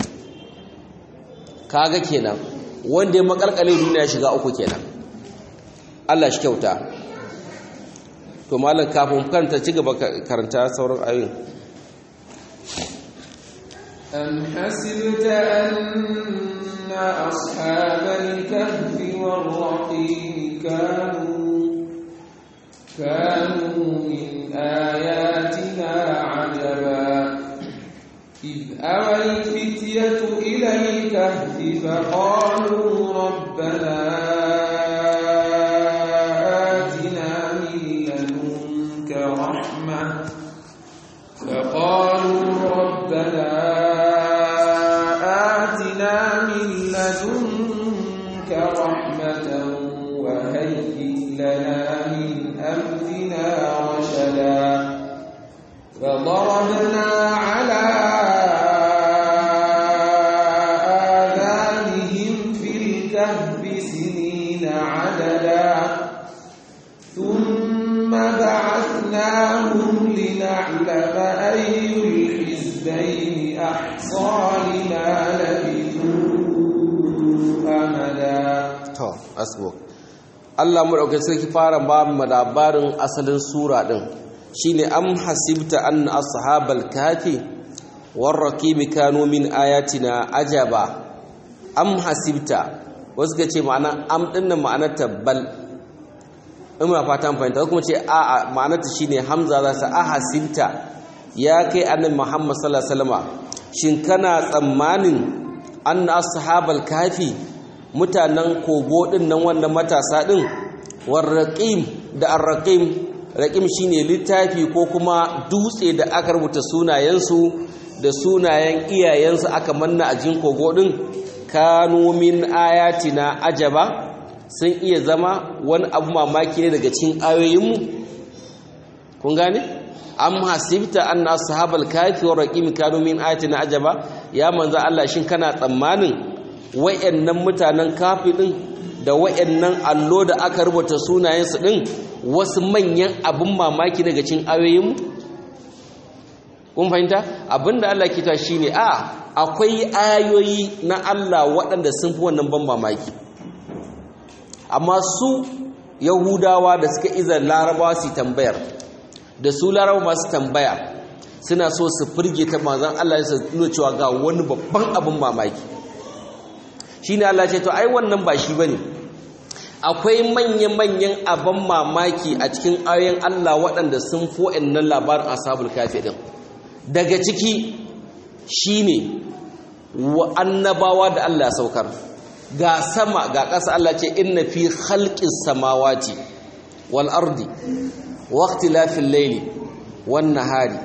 kaga kenan wanda ya makalkale duniya shiga uku kenan Allah shi kyauta to malam kafin karanta ci gaba karanta sauran ayoyin أم حسبت أن أصحاب الكهف والرقيم كانوا كانوا من آياتنا عجبا إذ أوى الفتية إلى الكهف فقالوا ربنا فقالوا ربنا آتنا من لدنك رحمة وهيئ لنا من أمرنا رشدا فضربنا على آذانهم في الكهف سنين عددا ثم بعثنا جمعناهم لنعلم أي الحزبين أحصى لما لبثوا أمدا to asbuk Allah madaukakin sarki fara ba mu labarin asalin sura din shine am hasibta anna ashabal kafi warraqimi kanu min ayatina ajaba am hasibta wasu ga ce ma'ana am dinnan ma'anar tabbal ina fatan fahimta kuma ce a a ma'anarta shine hamza za sa a hasibta ya kai annabi Muhammad sallallahu alaihi wasallam shin kana tsammanin anna ashabal kafi mutanen kogo din nan wannan matasa din warraqim da arraqim raqim shine littafi ko kuma dutse da aka rubuta sunayensu da sunayen iyayensu aka manna a jin kogo din kanu min ayatina ajaba sun iya zama wani abu mamaki ne daga cikin ayoyinmu kun gane am hasibta anna ashabal kafi wa raqim kanu min ayatina ajaba ya manzo Allah shin kana tsammanin wayannan mutanen kafi din da wayannan allo da aka rubuta sunayensu din wasu manyan abun mamaki daga cikin ayoyinmu kun fahimta abinda Allah ke ta shine a akwai ayoyi na Allah waɗanda sun fi wannan ban mamaki amma su yahudawa da suka iza larabawa su tambayar da su larabawa masu tambaya suna so su firge ta mazan Allah su nuna cewa ga wani babban abin mamaki shine Allah ce to ai wannan ba shi bane akwai manya-manyan abin mamaki a cikin ayoyin Allah waɗanda sun fi wa'annan labarin ashabul kafi din daga ciki shine wa annabawa da Allah ya saukar ga sama ga ƙasa Allah ce inna fi khalqis samawati wal ardi wa ikhtilafil layli wan nahari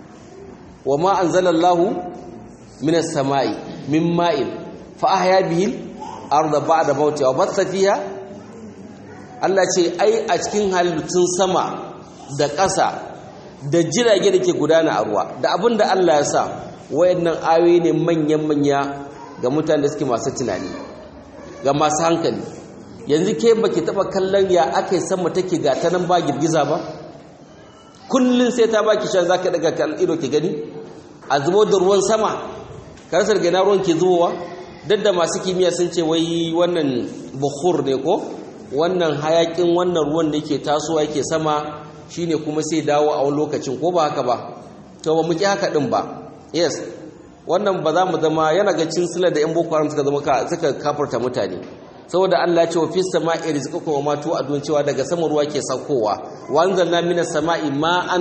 wama anzalallahu minas samai min ma'in fa ahya bihi arda ba'da mawtiha wa batha fiha Allah ce ai a cikin halittun sama da ƙasa da jirage da ke gudana a ruwa da abin da Allah ya sa wayannan ayoyi ne manyan-manya ga mutane da suke masu tunani ga masu hankali yanzu ke baki taba kallon ya aka yi sama take ga ta nan ba girgiza ba kullum sai ta baki shan zaka daga kan ido ki gani a zubo da ruwan sama karsar gina ruwan ke zubowa duk da masu kimiyya sun ce wai wannan bukhur ne ko wannan hayakin wannan ruwan da yake tasowa yake sama shine kuma sai dawo a wani lokacin ko ba haka ba to ba mu ki haka din ba yes wannan ba za mu zama yana ga cin sila da yan boko haram suka zama suka kafarta mutane saboda Allah ya ce wa fis sama'i rizqukum wa ma tu'adun cewa daga sama ruwa ke saukowa wa anzalna minas sama'i ma'an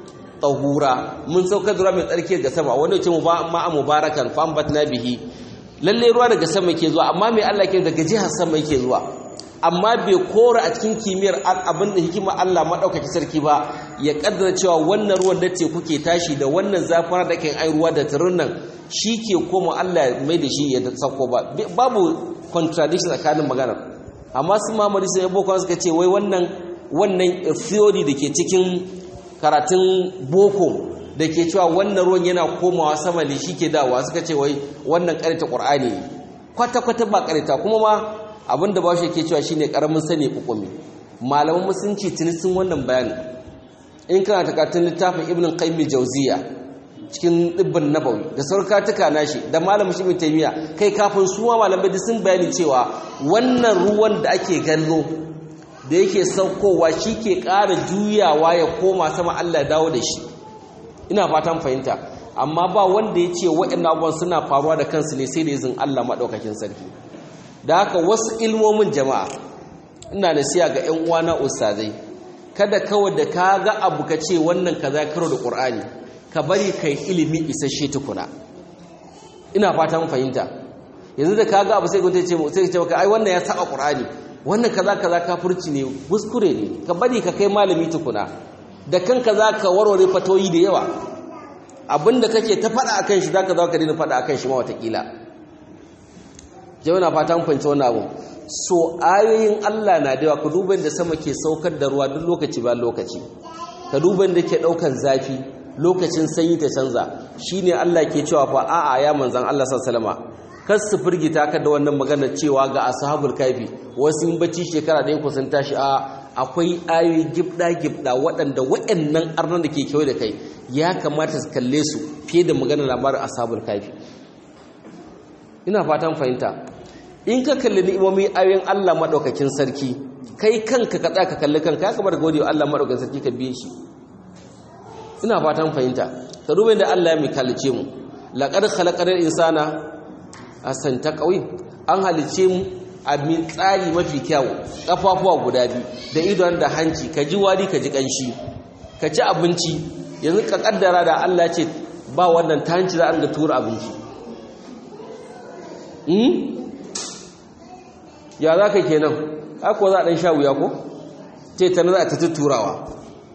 tahura mun saukar da ruwa mai tsarki daga sama wanda ce ma'a mubarakan fa ambatna bihi lalle ruwa daga sama ke zuwa amma mai Allah ke daga jihar sama yake zuwa amma bai kora a cikin kimiyyar abin da hikima Allah maɗaukaki sarki ba ya ƙaddara cewa wannan ruwan da ce kuke tashi da wannan zafin da kan ai ruwa da turin nan shi ke koma Allah mai da shi ya sauko ba babu contradiction tsakanin maganar amma su mamari sai boko suka ce wai wannan wannan theory da ke cikin karatun boko da ke cewa wannan ruwan yana komawa sama ne shi ke dawa suka ce wai wannan ƙarita ƙur'ani kwata-kwata ba ƙarita kuma ma abinda ba shi ke cewa shine karamin sani hukumi malaman musulunci tuni sun wannan bayani in kana takatun littafin ibn qayyim jawziya cikin dibbin nabawi da saurkatuka nashi da malamin shi taymiya kai kafin su ma malamai da sun bayani cewa wannan ruwan da ake gallo da yake saukowa shi ke ƙara juyawa ya koma sama Allah ya dawo da shi ina fatan fahimta amma ba wanda ya ce waɗannan abubuwan suna faruwa da kansu ne sai da izin Allah maɗaukakin sarki da haka wasu ilmomin jama'a ina nasiya ga 'yan uwana ustazai kada kawai da ka ga abu ka ce wannan kaza karo da ƙur'ani ka bari kai ilimi isasshe tukuna ina fata mun fahimta yanzu da ka ga abu sai ka ce sai ka ce maka ai wannan ya saba ƙur'ani wannan kaza kaza kafirci ne kuskure ne ka bari ka kai malami tukuna da kanka za ka warware fatoyi da yawa abinda kake ta faɗa akan shi zaka zo ka daina faɗa akan shi ma watakila jama'a fata mun fahimci wannan abu so ayoyin Allah na da yawa ka duba da sama ke saukar da ruwa duk lokaci ba lokaci ka duba da ke daukan zafi lokacin sanyi ta canza shine Allah ke cewa fa a'a ya manzan Allah sallallahu alaihi kar su firgita ka da wannan magana cewa ga ashabul kafi wasu in bacci shekara ɗaya ku sun tashi a akwai ayoyi gibda-gibda waɗanda waɗannan arnan da ke kewaye da kai ya kamata su kalle su fiye da maganar labarin asabul kafi ina fatan fahimta in ka kalli ni'imomi ayoyin Allah madaukakin sarki kai kanka ka tsaya ka kalli kanka ya kamata gode wa Allah madaukakin sarki ka biye shi ina fatan fahimta ka duba da Allah ya mai kalice mu laqad khalaqal insana asan taqwim an halice mu a min tsari mafi kyau kafafuwa guda biyu da idon da hanci ka ji wari ka ji kanshi ka ci abinci yanzu ka kaddara da Allah ce ba wannan ta hanci za a ga tura abinci ya za ka kenan haka za a ɗan sha wuya ko ce ta za a ta turawa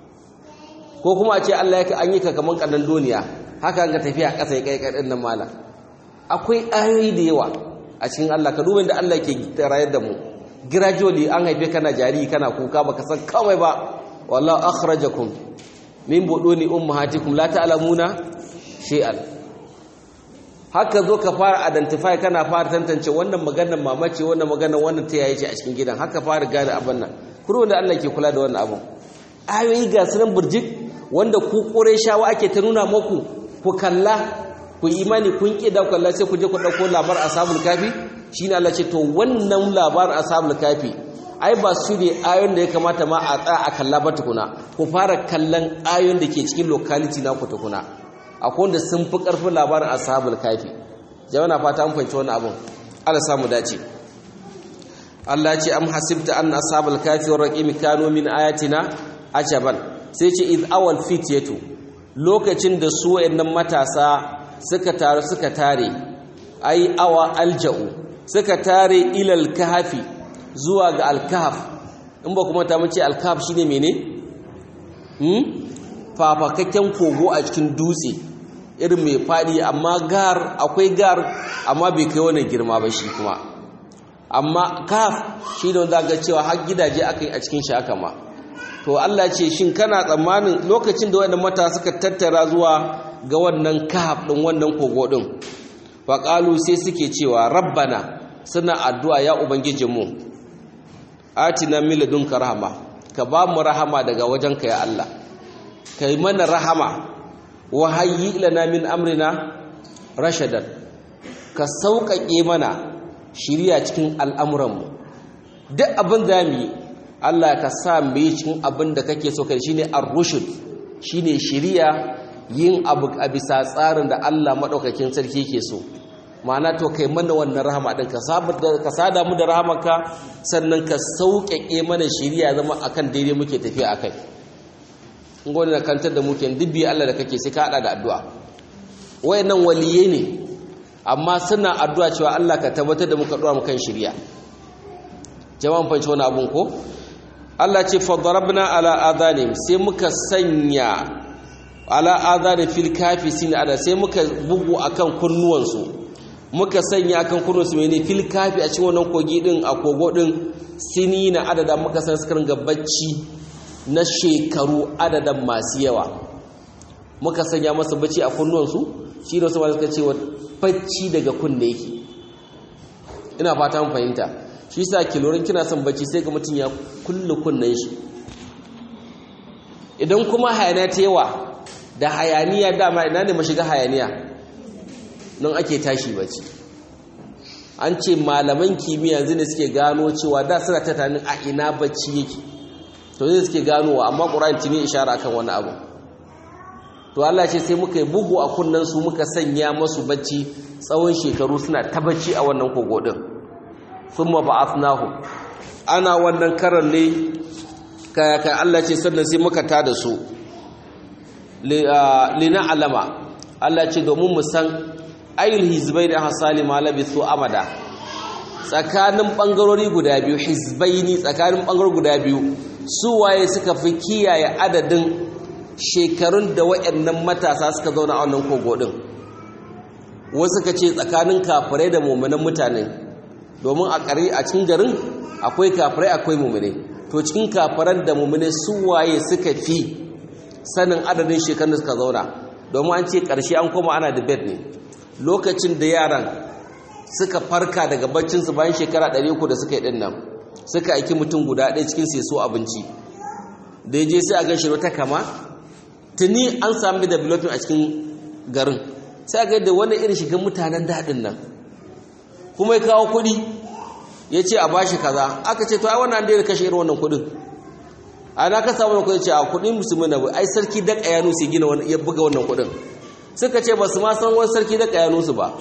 ko kuma a ce Allah ya an yi ka kamar ƙanan duniya haka ga tafiya ƙasa ya kai ƙaɗin nan mala akwai ayoyi da yawa a cikin Allah ka duba da Allah ke rayar da mu gradually an haife kana jariri kana kuka baka san kawai ba wallahu akhrajakum min buduni ummahatikum la ta'lamuna shay'an haka zo ka fara identify kana fara tantance wannan maganar mamace wannan maganar wannan ta yayi ce a cikin gidan haka fara gane abin nan kuro da Allah ke kula da wannan abun ayoyi ga sunan burjik wanda ku shawa ake ta nuna muku ku kalla ku imani kun ki da kalla sai ku je ku dauko labar ashabul kafi shine Allah ce to wannan labar ashabul kafi ai ba su ne ayoyin da ya kamata ma a tsaya a kalla ba tukuna ku fara kallon ayoyin da ke cikin locality na ku tukuna akwai wanda sun fi karfin labarin ashabul kafi jama'a fata an fahimci wannan abun Allah samu dace Allah ce am hasibta anna ashabul kafi war raqim kanu min ayatina ajaban sai ce iz awal fityatu lokacin da su wayannan matasa suka taru suka tare ai awa alja'u suka tare ilal kahfi zuwa ga alkahf in ba kuma ta mace alkahf shine mene hmm fafakakken kogo a cikin dutse irin mai fadi amma gar akwai gar amma bai kai wannan girma ba shi kuma amma kaf shi da wanda ga cewa har gidaje aka yi a cikin shi aka ma to Allah ce shin kana tsammanin lokacin da wannan mata suka tattara zuwa ga wannan kahf din wannan kogo din fa qalu sai suke cewa rabbana suna addu'a ya ubangijinmu atina min ladunka rahma ka ba mu rahama daga wajenka ya Allah kai mana rahama wa hayyi lana min amrina rashadan ka sauƙaƙe mana shiriya cikin al'amuranmu duk abin da mu yi Allah ka sa mu yi cikin abin da kake so kai shine ar-rushd shine shiriya yin abu a bisa tsarin da Allah madaukakin sarki ke so ma'ana to kai mana wannan rahama din ka ka sada mu da rahamarka sannan ka sauƙaƙe mana shiriya zama akan daidai muke tafiya akai in gode na kantar da muke dubbi Allah da kake sai ka hada da addu'a wayannan waliye ne amma suna addu'a cewa Allah ka tabbatar da muka dora mu kan shiriya jama'an fanci wani abun ko Allah ce fadarabna ala adhanim sai muka sanya ala adhani fil kafisin ada sai muka bugu akan kunnuwansu muka sanya akan kunnuwansu mene fil kafi a cikin wannan kogi din a kogo din sini na adada muka san suka ringa bacci na shekaru adadan masu yawa muka sanya masa bacci a kunnuwansu shi da su ma suka ce wa bacci daga kunne yake ina fata mun fahimta shi sa kilorin kina son bacci sai ga mutum ya kulle kunnen shi idan kuma hayaniya ta yawa da hayaniya dama ina ne mashiga hayaniya nan ake tashi bacci an ce malaman kimiyya yanzu ne suke gano cewa da suna ta tanin a ina bacci yake to zai suke ganowa amma ƙura'in tuni ishara akan wani abu to Allah ce sai muka yi bugu a kunnen su muka sanya masu bacci tsawon shekaru suna ta bacci a wannan kogo din thumma ba'athnahu ana wannan karan ne kaya kai Allah ce sannan sai muka tada su lina alama Allah ce domin mu san ayyul hizbaini hasali ma labithu amada tsakanin bangarori guda biyu hizbaini tsakanin bangarori guda biyu su waye suka fi kiyaye adadin shekarun da waɗannan matasa suka zauna a wannan kogo din wasu ka ce tsakanin kafirai da mummunan mutane domin a ƙari a cikin garin akwai kafirai akwai mummune to cikin kafiran da mummune su waye suka fi sanin adadin shekarun da suka zauna domin an ce ƙarshe an koma ana da bed ne lokacin da yaran suka farka daga baccinsu bayan shekara 300 da suka yi ɗin nan suka aiki mutum guda ɗaya cikin sai so abinci da ya je sai a gan shi wata kama tuni an sami developing a cikin garin sai a ga da wani irin shiga mutanen daɗin nan kuma ya kawo kuɗi ya ce a bashi kaza aka ce to ai wannan da ya kashe irin wannan kuɗin a na ka samu wannan kuɗin ce a kuɗin musulmi na ai sarki da ƙayanu su gina ya buga wannan kuɗin suka ce ba su ma san wani sarki da ƙayanu su ba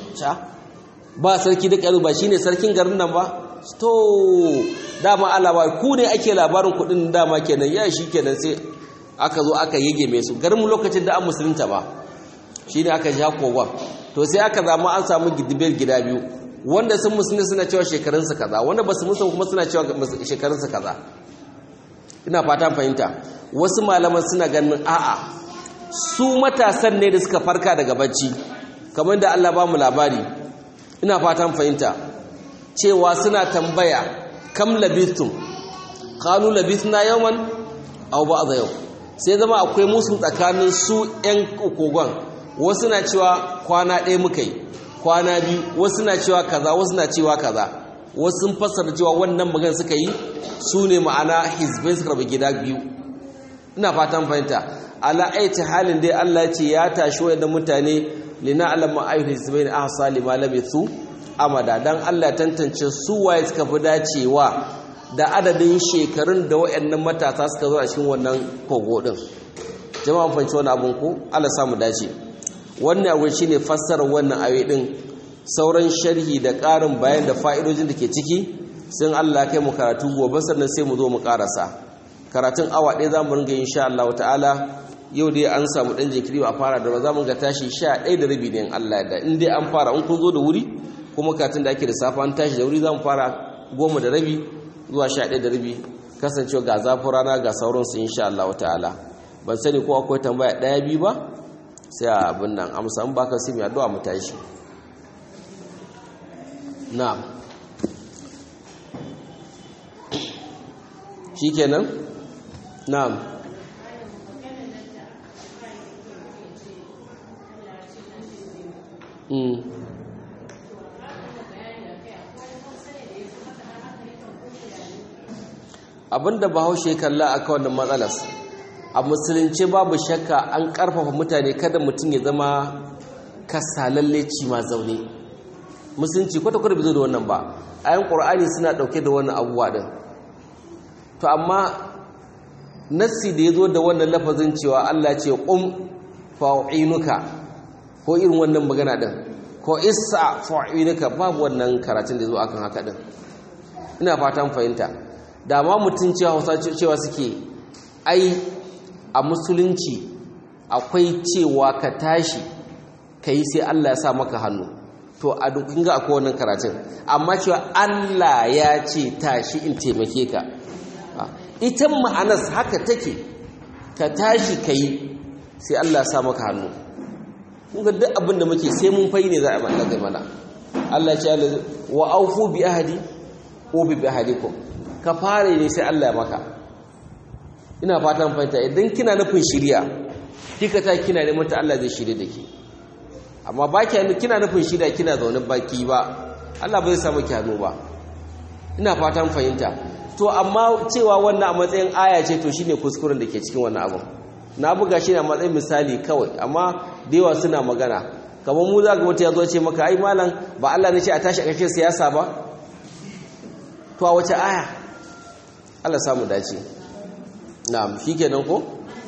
ba sarki da ƙayanu ba shine sarkin garin nan ba to dama Allah ba ku ne ake labarin kudin dama kenan ya shi kenan sai aka zo aka yage mai su garin lokacin da an musulunta ba shine aka ja kogon to sai aka zama an samu gidibir gida biyu wanda sun musulunta suna cewa shekarunsa kaza wanda ba su musulunta kuma suna cewa shekarunsa kaza ina fatan fahimta wasu malaman suna ganin a'a su matasan ne da suka farka daga bacci kamar da Allah ba mu labari ina fatan fahimta cewa suna tambaya kam labithum qalu labithna yawman aw ba'dha yau sai zama akwai musu tsakanin su ƴan kogon wasu na cewa kwana ɗaya muka yi kwana biyu wasu na cewa kaza wasu na cewa kaza wasu sun fassara cewa wannan magana suka yi su ne ma'ana hizbai suka rabu gida biyu ina fatan fahimta ala aiti halin dai Allah ce ya tashi wayannan mutane lina alama ayyuhal hizbain ahsa lima labithu amada dan Allah tantance su waye suka fi dacewa da adadin shekarun da wayannan matasa suka zo a cikin wannan kogo din jama'a fanci wannan abun ko Allah samu dace wannan abu shine fassarar wannan ayoyi din sauran sharhi da ƙarin bayan da fa'idojin da ke ciki sun Allah kai mu karatu gobe sannan sai mu zo mu karasa karatun awa ɗaya za mu ringa insha Allah ta'ala yau dai an samu ɗan jinkiri ba a fara da ba za mu ga tashi sha ɗaya da rabi ne in Allah da in dai an fara in kun zo da wuri kuma karatun da ake da safa an tashi da wuri za mu fara goma da rabi zuwa sha ɗaya da rabi kasancewa ga zafin rana ga sauransu insha Allah ta'ala ban sani ko akwai tambaya ɗaya biyu ba sai a abin nan amsa in baka sai mai addu'a mu tashi na'am shikenan na'am mm abinda bahaushe kalla a kawai matsalas a musulunci babu shakka an karfafa mutane kada mutum ya zama kasalalle ci ma zaune musulunci kwata-kwata bai zo da wannan ba ayan ƙur'ani suna ɗauke da wannan abubuwa ɗin to amma nassi da ya zo da wannan lafazin cewa allah ce ƙum fa'inuka ko irin wannan magana ɗin ko isa fa'inuka babu wannan karatun da ya zo akan haka ɗin ina fatan fahimta da ma mutum cewa cewa suke ai a musulunci akwai cewa ka tashi ka yi sai Allah ya sa maka hannu to a dukkan ga akwai wannan karatun amma cewa Allah ya ce tashi in taimake ka ita ma'anas haka take ka tashi ka yi sai Allah ya sa maka hannu kun ga duk abin da muke sai mun fai ne za a mallaka mana Allah ya ce wa aufu bi ahadi ko bi ahadikum ka fara ne sai Allah ya maka ina fatan fahimta idan kina nufin shirya kika ta kina neman ta Allah zai shirye da ke amma ba kina nufin shirya kina zaune baki ba Allah bai samu ki hannu ba ina fatan fahimta to amma cewa wannan a matsayin aya ce to shine kuskuren da ke cikin wannan abin na buga shi ne a matsayin misali kawai amma da yawa suna magana kamar mu za ga wata ya zo ce maka ai malam ba Allah ne ce a tashi a kashe siyasa ba to a wace aya Allah samu dace na'am shikenan ko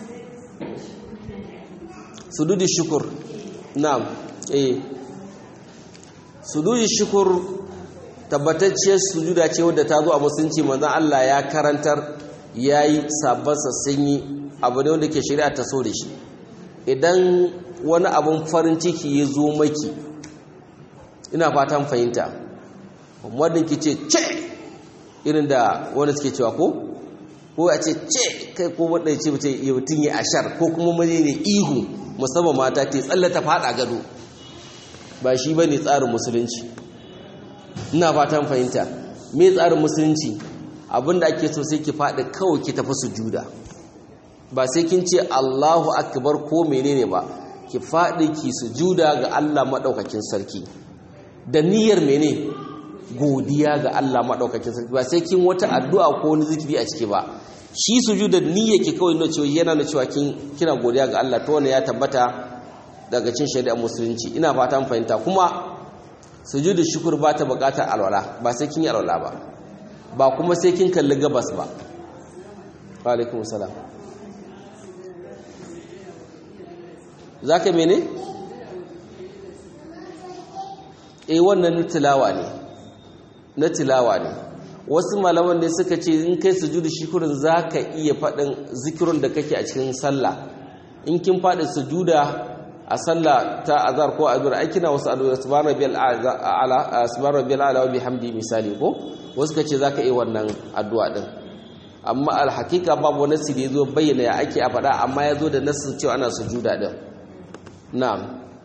sududi shukur na'am eh sududi shukur tabbatacciyar sujuda ce wadda ta zo a musulunci manzon Allah ya karantar yayi sabon sun yi abu ne wanda ke shari'a ta so da shi idan wani abun farin ciki ya zo maki ina fatan fahimta wanda ke ce ce irin da wanda suke cewa ko ko a ce ce kai ko wanda ya ce mutum ya ashar ko kuma maje ne ihu musamman mata ta tsallata fada gado ba shi ba ne tsarin musulunci ina fatan fahimta me tsarin musulunci abinda ake so sai ki faɗi kawai ki tafi sujuda ba sai kin ce Allahu akbar ko menene ba ki faɗi ki sujuda ga Allah maɗaukakin sarki da niyyar mene godiya ga Allah madaukakin sarki ba sai kin wata addu'a ko wani zikiri a ciki ba shi sujuda niyya ke kawai nuna cewa yana nuna cewa kin kina godiya ga Allah to wannan ya tabbata daga cin shari'ar musulunci ina fata mun fahimta kuma sujudu shukr ba ta buƙatar alwala ba sai kin yi alwala ba ba kuma sai kin kalli gabas ba wa alaikum salam zaka mene eh wannan tilawa ne na tilawa ne wasu malaman ne suka ce in kai sujudu shukrin zaka iya faɗin zikirun da kake a cikin sallah in kin faɗi sujuda a sallah ta azhar ko azhar ai kina wasu addu'a subhana rabbiyal a'la subhana rabbiyal a'la wa bihamdi misali ko wasu kace zaka yi wannan addu'a din amma al haqiqa babu wani sirri yazo bayyana ya ake a faɗa amma yazo da nasu cewa ana sujuda din na'am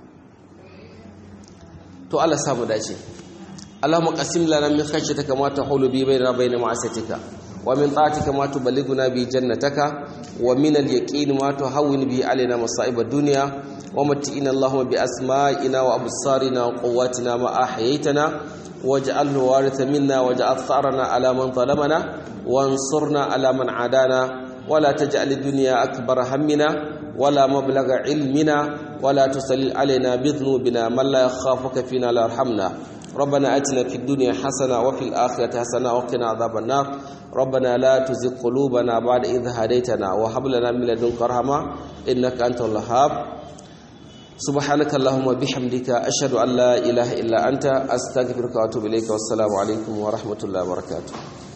to Allah samu dace اللهم قسم لنا من خشيتك ما تحول به بيننا وبين معصيتك ومن طاعتك ما تبلغنا به جنتك ومن اليقين ما تهون به علينا مصائب الدنيا ومتئنا اللهم بأسمائنا وأبصارنا وقواتنا ما أحييتنا واجعله وارث منا واجعل ثأرنا على من ظلمنا وانصرنا على من عادانا ولا تجعل الدنيا أكبر همنا ولا مبلغ علمنا ولا تسلل علينا بذنوبنا من لا يخافك فينا لا يرحمنا ربنا اتنا في الدنيا حسنه وفي الاخره حسنه وقنا عذاب النار ربنا لا تزغ قلوبنا بعد إذ هديتنا وهب لنا من لدنك رحمه انك انت الوهاب سبحانك اللهم وبحمدك اشهد ان لا اله الا انت استغفرك واتوب اليك والسلام عليكم ورحمه الله وبركاته